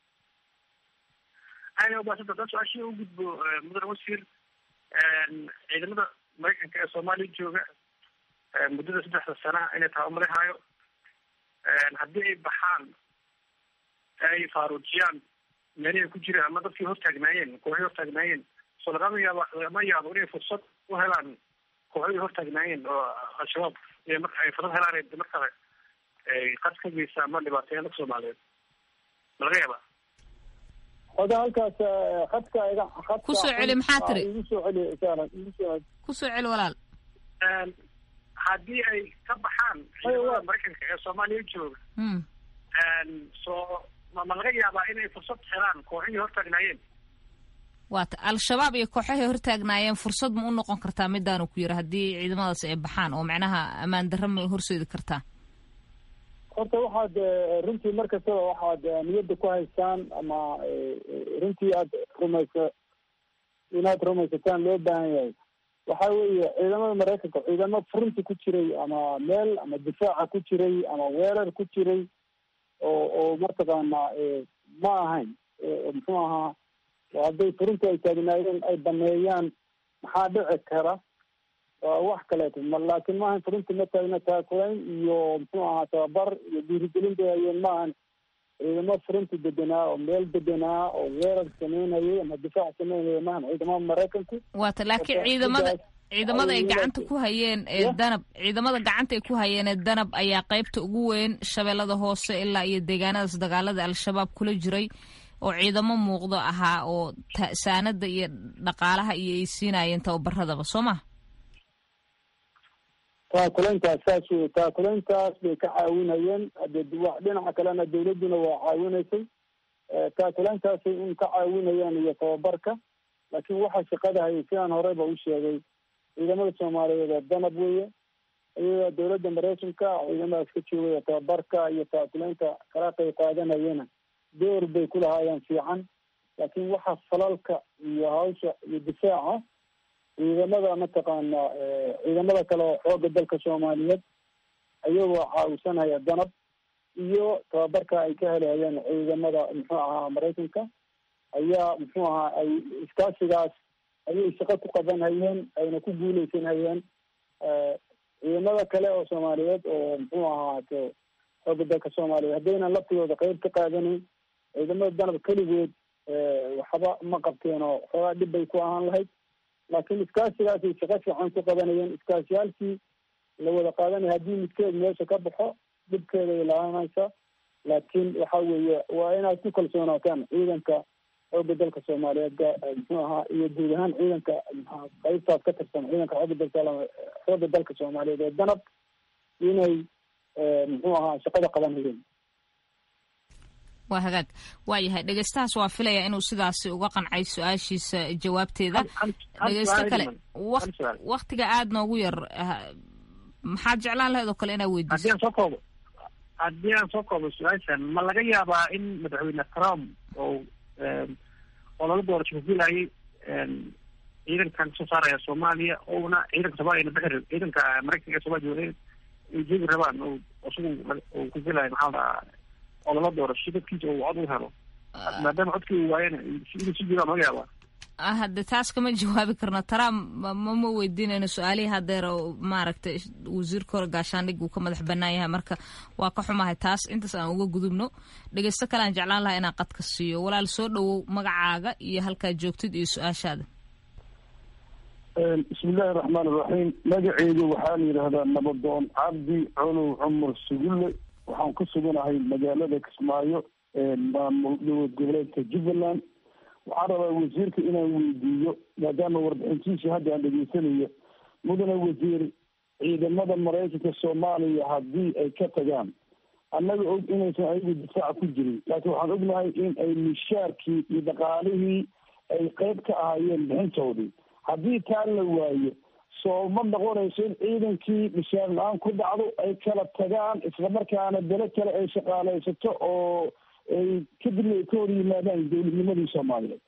S21: aad umahadsanta haddaan su-aashii u gudbo mudan wasiir ciidamada maraykanka ee soomaaliya jooga muddada saddexda sana inay tabamarihaayo haddii ay baxaan ay faaruujiyaan meelihii ku jiraan ama dadkii hortaagnaayeen kooxii hortaagnaayeen so lagama yaabo lagama yaabo inay fursad u helaan kooxdii hortaagnaayeen oo al-shabaab mar ay fursad helaan mar kale ay qad ka geysa ama dhibaateeyaan dadka soomaaliyeed ma laga yaabaa
S18: oda halkaas khadka iga khadka
S17: kusoo celi maxaa tiri
S18: igu soo celi saaran igu soo
S17: kusoo celi walaal
S21: haddii ay ka baxaan ciidamada maraykanka ee soomaaliya jooga so ma ma laga yaabaa inay fursad helaan kooxihii hortaagnaayeen
S17: waata al-shabaab iyo kooxahay hortaagnaayeen fursad ma u noqon kartaa midaanu ku yiri haddii ciidamadaas ay baxaan oo macnaha ammaan darra ma horseedi kartaa
S18: horta waxaad runtii mar kastaba waxaad niyadda ku haystaan ama runtii aad rumaysa inaad rumaysataan loo baahan yahay waxa weeye ciidamada maraykanka ciidamo furunti ku jiray ama meel ama difaaca ku jiray ama weerar ku jiray oo oo mataqaanaa ma ahayn muxuu ahaa hadday furunti ay taagnaayeen ay baneeyaan maxaa dhici kara waa wax kaleeto ma laakiin maahan furunti ma taagna taakulayn iyo muxuu ahaa tababar iyo dhiirigelin bay hayeen maahan ciidamo furunti deganaa oo meel deganaa oo weerar sameynayay ama difaac sameynaya maahan ciidamada maraykanku
S17: waata laakiin ciidamada ciidamada ay gacanta ku hayeen ee danab ciidamada gacanta ay ku hayeen ee danab ayaa qaybta ugu weyn shabeellada hoose ilaa iyo deegaanadaas dagaalada al-shabaab kula jiray oo ciidamo muuqdo ahaa oo saanada iyo dhaqaalaha iyo ay siinayeen tababaradaba soo ma
S18: taakulayntaas saas wey taakulayntaas bay ka caawinayeen hade dhinaca kalena dawladduna waa caawinaysay taakulayntaasay un ka caawinayaan iyo tababarka laakiin waxa shaqada hayay sidaan horeyba u sheegay ciidamada soomaaliyeed oo danab weeye iyagaa dawladda maraykanka ciidamadaas ka joogaya tababarka iyo taakulaynta kala qayb qaadanayana door bay ku lahaayeen fiican laakiin waxa falalka iyo hawsha iyo difaaca ciidamada mataqaana ciidamada kale oo xooga dalka soomaaliyeed ayagoo caawisanaya danab iyo tababarka ay ka helahayeen ciidamada muxuu ahaa maraykanka ayaa muxuu ahaa ay iskaasigaas ayay shaqo ku qaban hayeen ayna ku guuleysan hayeen ciidamada kale oo soomaaliyeed oo muxuu ahaa xooga dalka soomaaliyeed haddaynan laftigooda qeyb ka qaadanayn ciidamada danab keligood waxba ma qabteen oo xoogaa dhib bay ku ahaan lahayd laakiin iskaasigaasay shaqo fiican ku qabanayeen iskaasiyaalkii la wada qaadanaya haddii midkeed meesha ka baxo dhibkeeday laaanaysa laakiin waxa weeye waa inaad ku kalsoonaataan ciidanka xooga dalka soomaaliyeed muxuu ahaa iyo guud ahaan ciidanka mxua qaybtaas ka tirsan ciidanka xooga dalka xooga dalka soomaaliyeed ee danab inay muxuu ahaa shaqada qabanayeen
S17: waa hagaag waayahay dhegeystahaas waa filaya inuu sidaasi uga qancay su-aashiisa jawaabteeda dhegeysto kale waktiga aada noogu yar maxaad jeclaan lahayd oo kale inaa weydiiso
S21: haddii aan soo koobo haddii aan soo koobo su-aashan ma laga yaabaa in madaxweyne trump oo oo lala doorasho kufilayay ciidankan kasoo saaraya soomaaliya ouna ciidanka soomaaliya na bixi ciidanka maraykanka ee soomaaliya jooga ay joogi rabaan oo isagu uu kufilayo maxaa dhahaa oo lala doorasho dadkiisa uu cod u helo maadaama codkii uu waayana inuu si jiraan laga yaabaa
S17: hadde taas kama jawaabi karno trump mama weydiinayno su-aalihii hadeer maaragtay wasiirka hore gaashaandhig uu ka madax banaan yahay marka waa ka xumahay taas intaas aan uga gudubno dhegeysto kale aan jeclaan lahaa inaan qadka siiyo walaal soo dhowow magacaaga iyo halkaad joogtid iyo su-aashaada
S18: bismillahi raxmaan iraxiim magaceedu waxaa la yidhaahdaa nabadoon cabdi colow cumar sugulle waxaan ku suganahay magaalada kismaayo maamul dowlad goboleedka jubbaland waxaan rabaa wasiirka inaan weydiiyo maadaama warbixintiisa hadda aan dhegeysanayo mudane wasiir ciidamada maraykanka soomaaliya haddii ay ka tagaan annaga og inaysan ayagu difaaca ku jirin laakiin waxaan ognahay in ay mishaarkii iyo dhaqaalihii ay qeyb ka ahaayeen bixintoodii haddii taa la waayo soo ma noqonayso in ciidankii mishaar la-aan ku dhacdo ay kala tagaan islamarkaana bele kale ay shaqaaleysato oo ay kadibna ay ka hor yimaadaan dowladnimadii soomaaliyeed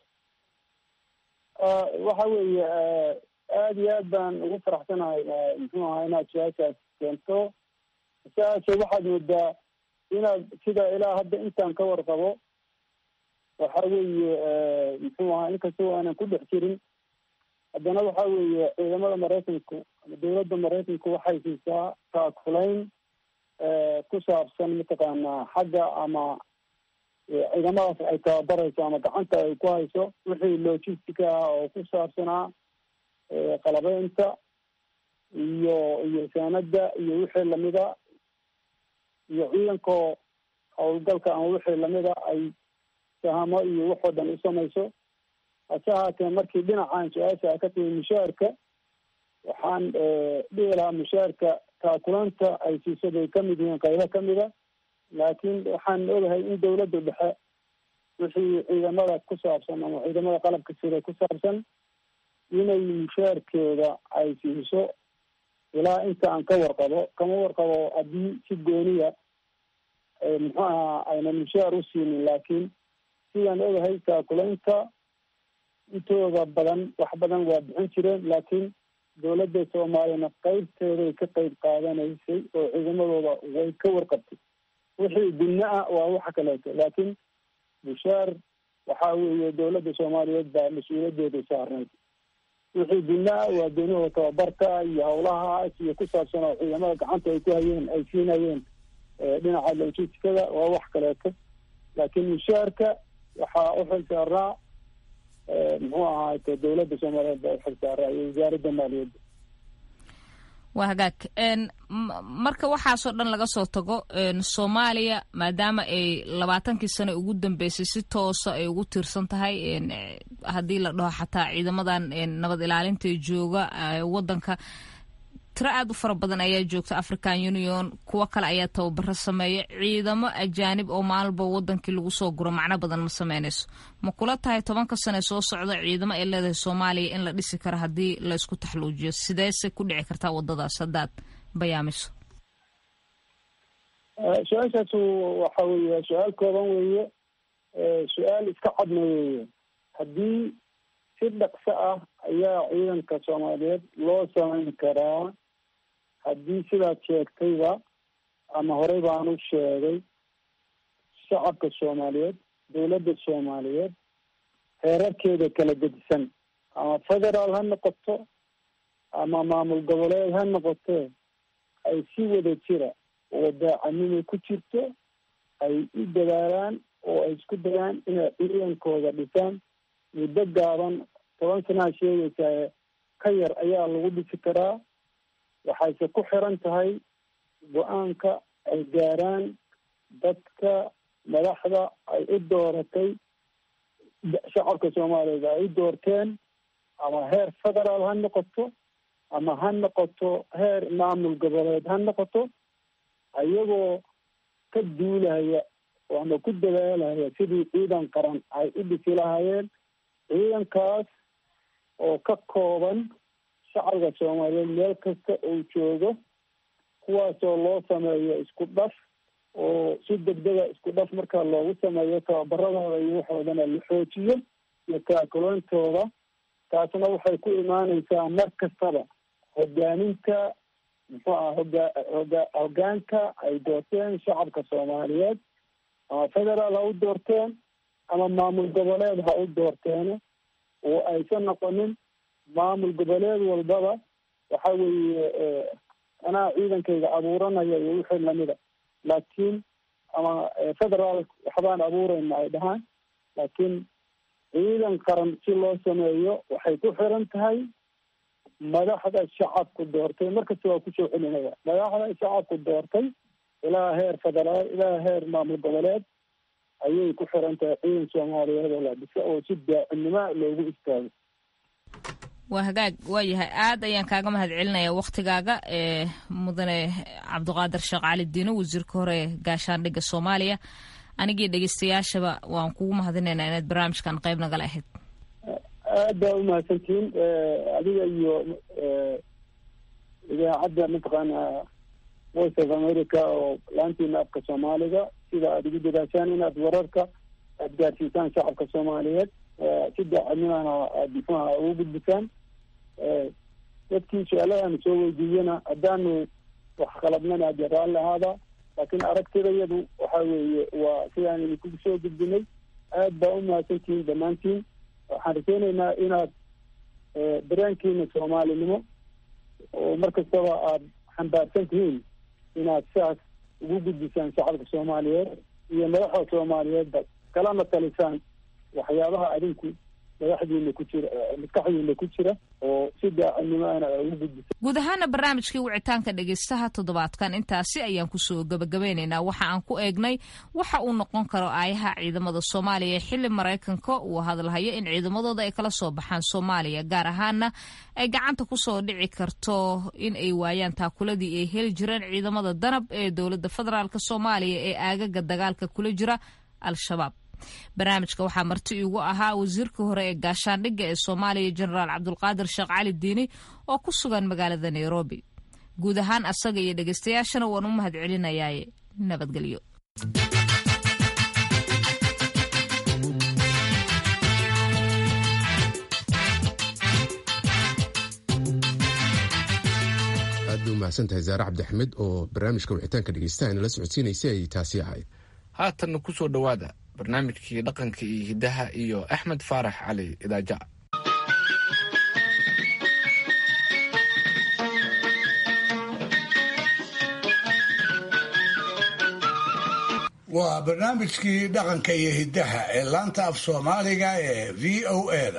S4: waxa weeye aada iyo aad baan ugu faraxsanahay muxuu ahaa inaad su-aashaas keento su-aasha waxaad moodaa inaad sida ilaa hadda intaan ka warqabo waxa weeye muxuu ahaa inkastoo aanan ku dhex jirin haddana waxa weeye ciidamada maraykanku ama dowladda maraykanku waxay siisaa taakulayn ku saabsan mataqaanaa xagga ama ciidamadaas ay tababarayso ama gacanta ay ku hayso wixii logistica ah oo ku saabsanaa qalabeynta iyo iyo saanada iyo wixii lamida iyo ciidankoo howlgalka ama wixii lamida ay sahamo iyo waxoo dhan u samayso hase haatee markii dhinacan su-aasha ka timi mushaarka waxaan dhihi lahaa mushaarka taakulanta ay siiso bay kamid yihiin qaybo kamida laakiin waxaan ogahay in dawladda dhexe wixii ciidamada ku saabsan ama ciidamada qalabka sida ku saabsan inay mushaarkeeda ay siiso ilaa inta aan ka warqabo kama warqabo haddii si gooniya muxuu ahaa aynan mushaar u siinin laakiin sidaan ogahay taakulaynta intooda badan wax badan waa bixin jireen laakiin dowladda soomaaliyana qeybteeday ka qeyb qaadanaysay oo ciidamadooda way ka warqabtay wixii gunno ah waa waxa kaleeto laakiin bushaar waxa weeye dowladda soomaaliyeed baa mas-uuliyadeeda saarnayd wixii gunno ah waa doonihooda tababarka iyo howlahaas iyo ku saabsan oo ciidamada gacanta ay ku hayeen ay siinayeen dhinaca logisticada waa wax kaleeto laakiin mushaarka waxaa u xil saarnaa muxuu ahaate dowladda soomaaliyeed baa uxil saaraa iyo wasaaradda maaliyadda
S17: waa hagaag marka waxaasoo dhan laga soo tago soomaaliya maadaama ay labaatankii sane ugu dambeysay si toosa ay ugu tiirsan tahay haddii la dhaho xataa ciidamadan nabad ilaalinta jooga wadanka tiro aad u fara badan ayaa joogta african union kuwo kale ayaa tababaro sameeya ciidamo ajaanib oo maalinba wadankii lagu soo guro macno badan ma sameynayso ma kula tahay tobanka sane soo socda ciidamo ay leedahay soomaaliya in la dhisi karo haddii la isku taxluujiyo sideese ku dhici kartaa wadadaas haddaad bayaamiso
S4: su-aashaas waxa weeye su-aal kooban weeye su-aal iska cadna weeye haddii si dhaqso ah ayaa ciidanka soomaaliyeed loo samayn karaa haddii sidaad sheegtayba ama horey baan u sheegay shacabka soomaaliyeed dowladda soomaaliyeed heerarkeeda kala gedisan ama federaal ha noqoto ama maamul goboleed ha noqotee ay si wada jira oo daacanimo ku jirto ay u dadaalaan oo ay isku dayaan inay ciidankooda dhisaan muddo gaaban toban sanaa sheegaysaa ka yar ayaa lagu dhisi karaa waxayse ku xiran tahay go-aanka ay gaaraan dadka madaxda ay u dooratay shacabka soomaaliyeed ay u doorteen ama heer federaal ha noqoto ama ha noqoto heer maamul goboleed ha noqoto ayagoo ka duulaya ama ku dadaalaya sidii ciidan qaran ay u dhisi lahaayeen ciidankaas oo ka kooban shacabka soomaaliyeed meel kasta uu joogo kuwaasoo loo sameeyo isku dhaf oo si degdega isku dhaf markaa loogu sameeyo tababaradooda iyo waxoodana la xoojiyo iyo taakuloontooda taasna waxay ku imaaneysaa mar kastaba hogaaminta muxuu aha hogaa hoga hogaanka ay doorteen shacabka soomaaliyeed ama federaal ha u doorteen ama maamul goboleed ha u doorteene oo aysan noqonin maamul goboleed walbaba waxa weeye anaa ciidankayga abuuranaya iyo wixii lamida laakiin ama federaal waxbaan abuurayna ay dhahaan laakiin ciidan qaran si loo sameeyo waxay ku xiran tahay madaxda shacabku doortay markasta waa kusoo celinaya madaxda shacabku doortay ilaa heer federaal ilaa heer maamul goboleed ayay ku xiran tahay ciidan soomaaliyeed oo la dhisa oo si daacimnimo loogu istaago
S17: waa hagaag waayahay aad ayaan kaaga mahad celinaya waktigaaga ee mudane cabdiqaadir sheekh cali diino wasiirka hore ee gaashaandhigga soomaaliya anigii dhegeystayaashaba waan kugu mahadinaynaa inaad barnaamijkan qayb nagala ahayd
S4: aad baa umahadsantihiin adiga iyo idaacadda mataqaana voice of america oo laantiina afka soomaaliga sida aada ugu dadaashaan inaad wararka aada gaarsiisaan shacabka soomaaliyeed si daacadnimana aada muxuaha ugu gudbisaan dadkii su-aaladan soo weydiiyana haddaanu wax qalabnana ade raalli ahaada laakiin aragtidayadu waxa weeye waa sidaan idinku soo gudbinay aad baa umahadsantihiin dhammaantiin waxaan rajeynaynaa inaad dareenkiina soomaalinimo oo mar kastaba aada xambaarsan tihiin inaad sidaas ugu gudbisaan shacabka soomaaliyeed iyo madaxda soomaaliyeedba kalana talisaan waxyaabaha adinku madaxdiina ku jira maskaxdiina ku jira oo si daacadnimoana ugu gudbisa
S17: guud ahaana barnaamijkii wicitaanka dhegeystaha toddobaadkan intaasi ayaan kusoo gabagabeynaynaa waxa aan ku eegnay waxa uu noqon karo aayaha ciidamada soomaaliya xili maraykanka uu hadalhayo in ciidamadooda ay kala soo baxaan soomaaliya gaar ahaana ay gacanta kusoo dhici karto in ay waayaan taakuladii ay heli jireen ciidamada danab ee dowladda federaalk soomaaliya ee aagaga dagaalka kula jira al-shabaab barnaamijka waxaa marti iigu ahaa wasiirka hore ee gaashaandhigga ee soomaaliya jenaraal cabdulqaadir sheekh cali diini oo ku sugan magaalada nairobi guud ahaan asaga iyo dhegeystayaashana waan u mahad celinayaaye nabadgelyo
S2: aad bay umahadsan tahay zaare cabdixmed oo barnaamijka wixitaanka dhegeystaha inala socodsiinaysay ay taasi ahayd
S1: haatanna ku soo dhowaada barnaamijkii dhaqanka iyo hiddaha iyo axmed faarax cali idaaja
S5: waa barnaamijkii dhaqanka iyo hiddaha ee laanta af soomaaliga ee v o eda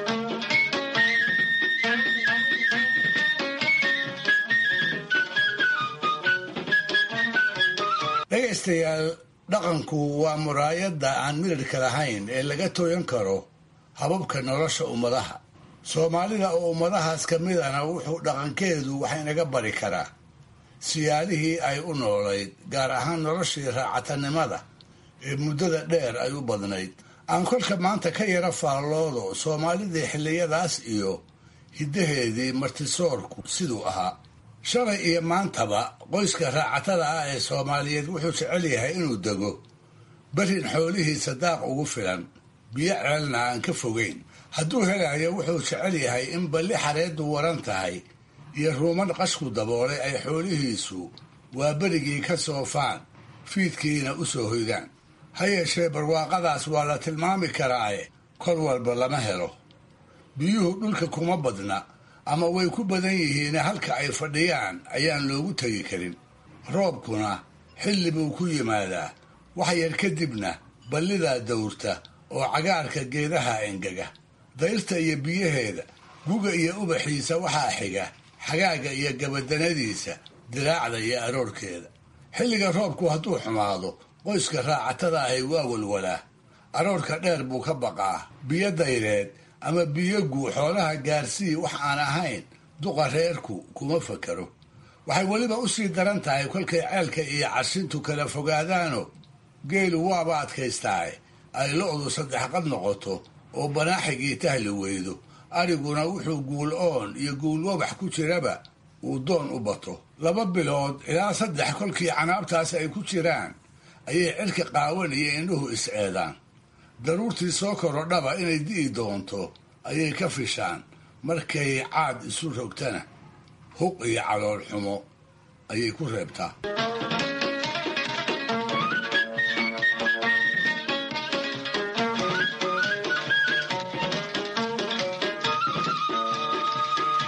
S5: dhegaystayaal dhaqanku waa muraayadda aan midadhka lahayn ee laga tooyan karo hababka nolosha ummadaha soomaalida oo ummadahaas ka midana wuxuu dhaqankeedu wax inaga bari karaa siyaalihii ay u noolayd gaar ahaan noloshii raacatanimada ee muddada dheer ay u badnayd aan kolka maanta ka yara faalloodo soomaalidii xilliyadaas iyo hiddaheedii martisoorku siduu ahaa shalay iyo maantaba qoyska raacatada ah ee soomaaliyeed wuxuu jecel yahay inuu dego berin xoolihiisa daaq ugu filan biyo ceelna aan ka fogeyn hadduu helayo wuxuu jecel yahay in balli xareeddu waran tahay iyo ruuman qashku daboolay ay xoolihiisu waa berigii ka soofaan fiidkiina u soo hoydaan ha yeeshee barwaaqadaas waa la tilmaami karaae kor walba lama helo biyuhu dhulka kuma badna ama way ku badan yihiin halka ay fadhiyaan ayaan loogu tegi karin roobkuna xilli buu ku yimaadaa wax yar kadibna ballidaa dawrta oo cagaarka geedaha engega dayrta iyo biyaheeda guga iyo ubaxiisa waxaa xiga xagaaga iyo gabadanadiisa diraacda iyo aroorkeeda xilliga roobku hadduu xumaado qoyska raacatada ahi waa walwalaa aroorka dheer buu ka baqaa biyo dayreed ama biyo guu xoolaha gaarsii wax aan ahayn duqa reerku kuma fakaro waxay weliba u sii daran tahay kolkay ceelka iyo cashintu kala fogaadaano geelu waaba adkaystaaye ay lo-du saddex qad noqoto oo banaaxigii tahli weydo ariguna wuxuu guul oon iyo guul wabax ku jiraba uu doon u bato laba bilood ilaa saddex kolkii canaabtaas ay ku jiraan ayay cirka qaawan iyo indhuhu is-eedaan daruurtii soo korodhaba inay di'i doonto ayay ka fishaan markay caad isu rogtana huq iyo calool xumo ayay ku reebtaa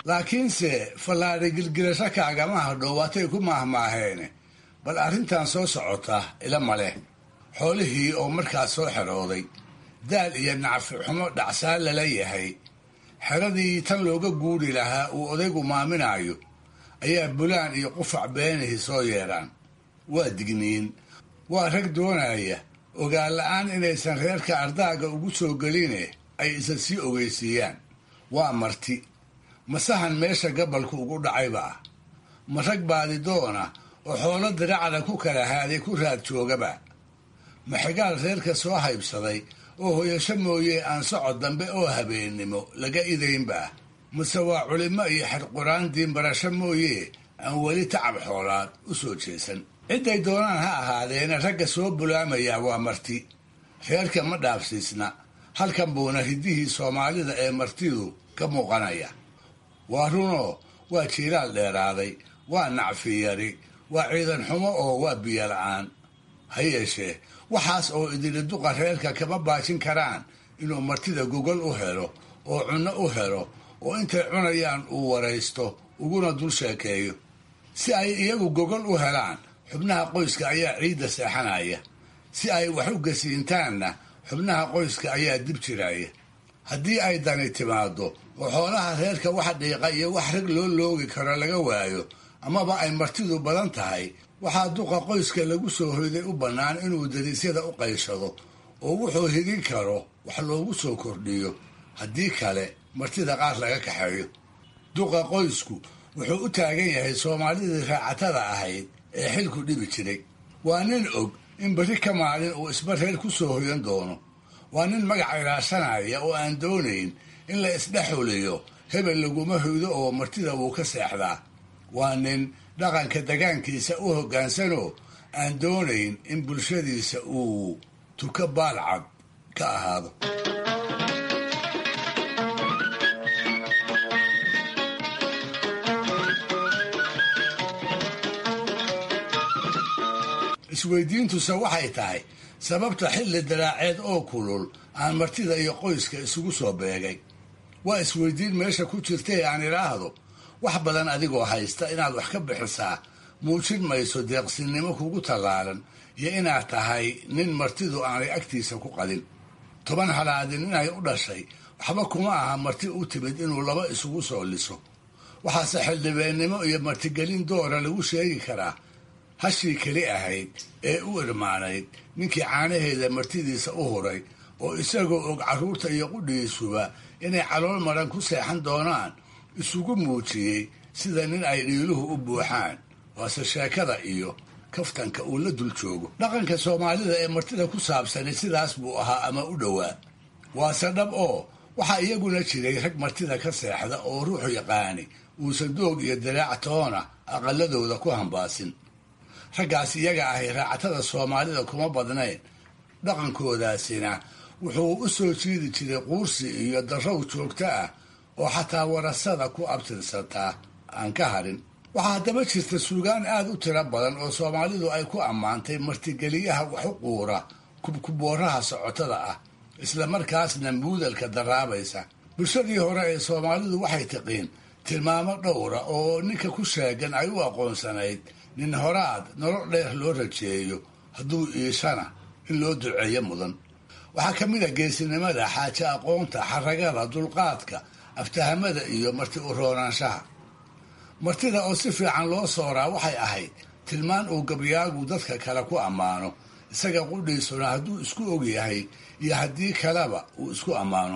S5: laakiinse fallaadhi gilgilasho kaagama hadhow waatay ku maahmaaheene bal arrintan soo socota ila maleh xoolihii oo markaas soo xerooday daal iyo nacfi xumo dhacsaan lala yahay xeradii tan looga guuri lahaa uu odaygu maaminaayo ayaa bulaan iyo qufac beenihii soo yeedhaan waa digniin waa rag doonaya ogaan la-aan inaysan reerka ardaaga ugu soo geline ay isa sii ogeysiiyaan waa marti masahan meesha gabalku ugu dhacayba ah ma rag baadidoona oo xoolo diracda ku kala haaday ku raad joogaba ma xigaal reerka soo haybsaday oo hoyasho mooye aan socod dambe oo habeennimo laga idaynba mase waa culimmo iyo xerquraan diinbarasho mooye aan weli tacab xoolaad u soo jeesan cidday doonaan ha ahaadeena ragga soo bulaamayaa waa marti reerka ma dhaafsiisna halkan buuna hiddihii soomaalida ee martidu ka muuqanaya waa runoo waa jiilaal dheeraaday waa nacfi yari waa ciidan xumo oo waa biyo la-aan ha yeeshee waxaas oo idili duqa reerka kama baajin karaan inuu martida gogol u helo oo cunno u helo oo intay cunayaan uu waraysto uguna dul sheekeeyo si ay iyagu gogol u helaan xubnaha qoyska ayaa ciidda seexanaya si ay wax u gasiintaanna xubnaha qoyska ayaa dib jiraya haddii ay dani timaado oo xoolaha reerka wax dhiiqa iyo wax rag loo loogi karo laga waayo amaba ay martidu badan tahay waxaa duqa qoyska lagu soo hoyday u bannaan inuu dariisyada u qayshado oo wuxuu hidin karo wax loogu soo kordhiyo haddii kale martida qaar laga kaxeeyo duqa qoysku wuxuu u taagan yahay soomaalidii raacatada ahayd ee xilku dhibi jiray waa nin og in berri ka maalin uu isba reer ku soo hoyan doono waa nin magac ilaashanaya oo aan doonayn in la isdhexuliyo hebel laguma hoydo oo martida wuu ka seexdaa waa nin dhaqanka degaankiisa u hoggaansanoo aan doonayn in bulshadiisa uu tuka baalcad ka ahaado isweydiintuse waxay tahay sababta xilli daraaceed oo kulul aan martida iyo qoyska isugu soo beegay waa isweydiin meesha ku jirtay aan idhaahdo wax badan adigoo haysta inaad wax ka bixisaa muujin mayso deeqsinnimo kugu tallaalan iyo inaad tahay nin martidu aanay agtiisa ku qadin toban halaadin inay u dhashay waxba kuma aha marti u timid inuu laba isugu soo liso waxaase xildhibeennimo iyo martigelin doora lagu sheegi karaa hashii keli ahayd ee u irmaanayd ninkii caanaheeda martidiisa u huray oo isagoo og carruurta iyo qudhigiisuba inay calool maran ku seexan doonaan isugu muujiyey sida nin ay dhiiluhu u buuxaan waase sheekada iyo kaftanka uu la dul joogo dhaqanka soomaalida ee martida ku saabsani sidaas buu ahaa ama u dhowaa waase dhab oo waxaa iyaguna jiray rag martida ka seexda oo ruuxu yaqaani uusan doog iyo daraac toona aqaladooda ku hambaasin raggaas iyaga ahay raacatada soomaalida kuma badnayn dhaqankoodaasina wuxuu u soo jiidi jiray quursi iyo darrow joogto ah oo xataa warasada ku abtirsataa aan ka harin waxaa haddaba jirta suugaan aad u tiro badan oo soomaalidu ay ku ammaantay martigeliyaha wax u quura kubkubooraha socotada ah isla markaasna muudalka daraabaysa bulshadii hore ee soomaalidu waxay tiqiin tilmaamo dhowra oo ninka ku sheegan ay u aqoonsanayd nin horaad nolol dheer loo rajeeyo hadduu iishana in loo duceeyo mudan waxaa ka mid a geesinimada xaaje aqoonta xaragada dulqaadka aftahamada iyo marti u roonaanshaha martida oo si fiican loo sooraa waxay ahayd tilmaan uu gabyaagu dadka kale ku ammaano isaga qudhiisuna hadduu isku og yahay iyo haddii kaleba uu isku ammaano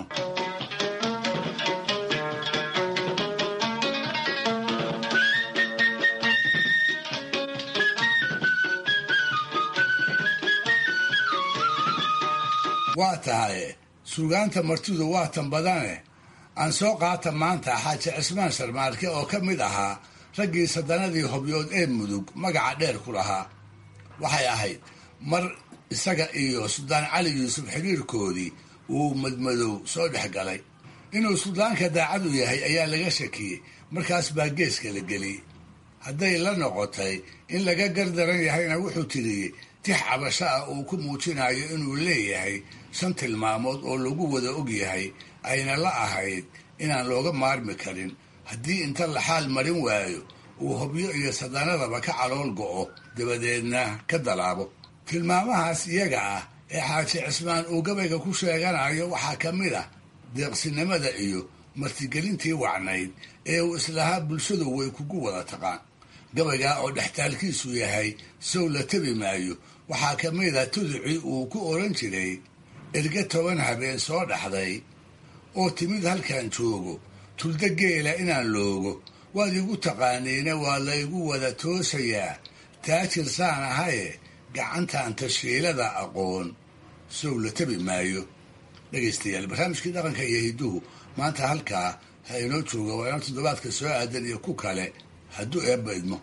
S5: waa tahay suugaanta martidu waa tan badane aan soo qaata maanta xaaji cismaan sharmaarke oo ka mid ahaa raggii sadanadii hobyood ee mudug magaca dheer ku lahaa waxay ahayd mar isaga iyo suldaan cali yuusuf xiriirkoodii uu madmadow soo dhex galay inuu suldaanka daacad u yahay ayaa laga shakiyey markaas baa geeska la geliyey hadday la noqotay in laga gardaran yahayna wuxuu tiriyey tix cabasho ah uu ku muujinayo inuu leeyahay shan tilmaamood oo lagu wada og yahay ayna la ahayd inaan looga maarmi karin haddii inta la xaal marin waayo uu hobyo iyo sadanadaba ka calool go'o dabadeedna ka dalaabo tilmaamahaas iyaga ah ee xaaji cismaan uu gabayga ku sheeganayo waxaa ka mid ah deeqsinimada iyo martigelintii wacnayd ee uu islahaa bulshadu way kugu wada taqaan gabaygaa oo dhextaalkiisu yahay sow la tabi maayo waxaa ka mid a tuducii uu ku odhan jiray erge toban habeen soo dhaxday oo timid halkan joogo tulda geela inaan loogo waad igu taqaaniina waa laygu wada toosayaa taajir saan ahaye gacantan tashiilada aqoon sow la tabi maayo dhegaystayaal barnaamijkii dhaqanka iyo hidduhu maanta halkaa ha inoo jooga waa inoo toddobaadka soo aadan iyo ku kale hadduu eebba idmo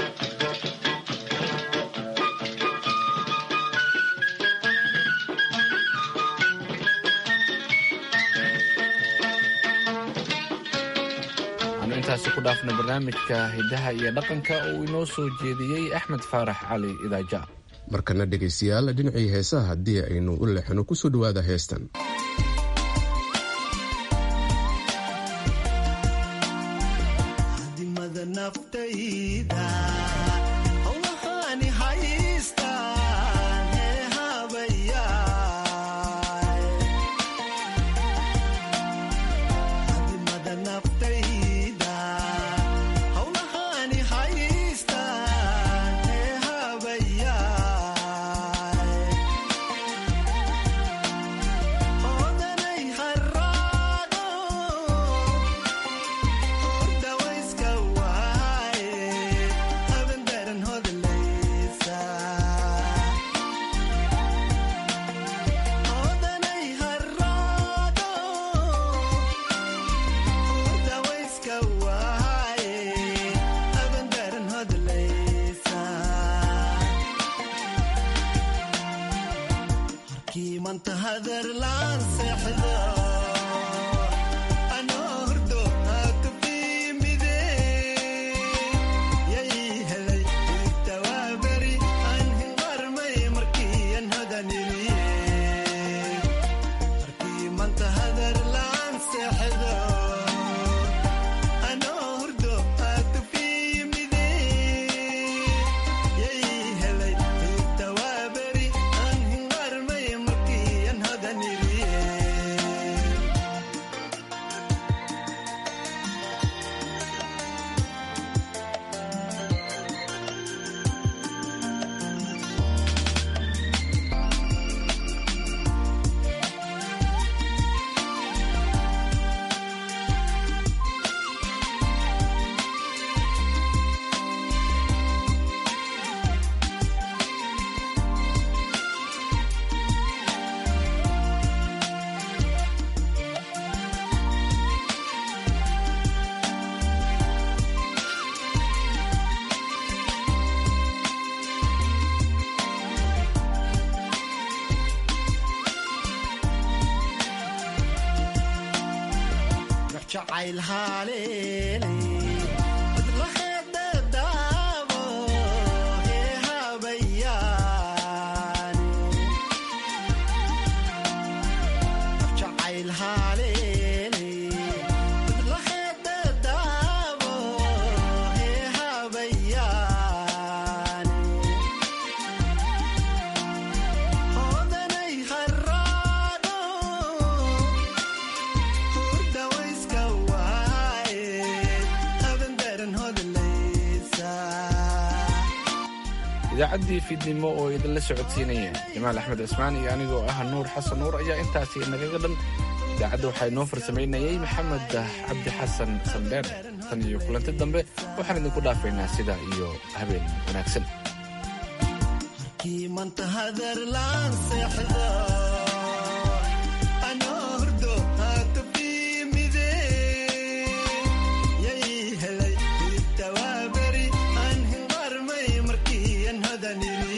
S1: waxaanu intaasi ku dhaafna barnaamijka hiddaha iyo dhaqanka oo uu inoo soo jeediyey axmed faarax cali idaaja
S2: markana dhegaystayaal dhinacii heesaha haddii aynu u leexno kusoo dhowaada heestan
S1: idaacaddii fiidnimo oo idinla socodsiinaya jamaal axmed cismaan iyo anigoo ah nuur xasan nuur ayaa intaasi nagaga dhan idaacadda waxaa inoo farsamaynayay maxamed cabdi xasan sandheer tan iyo kulanti dambe waxaan idinku dhaafaynaa sidaa iyo habeen wanaagsan
S3: Daniel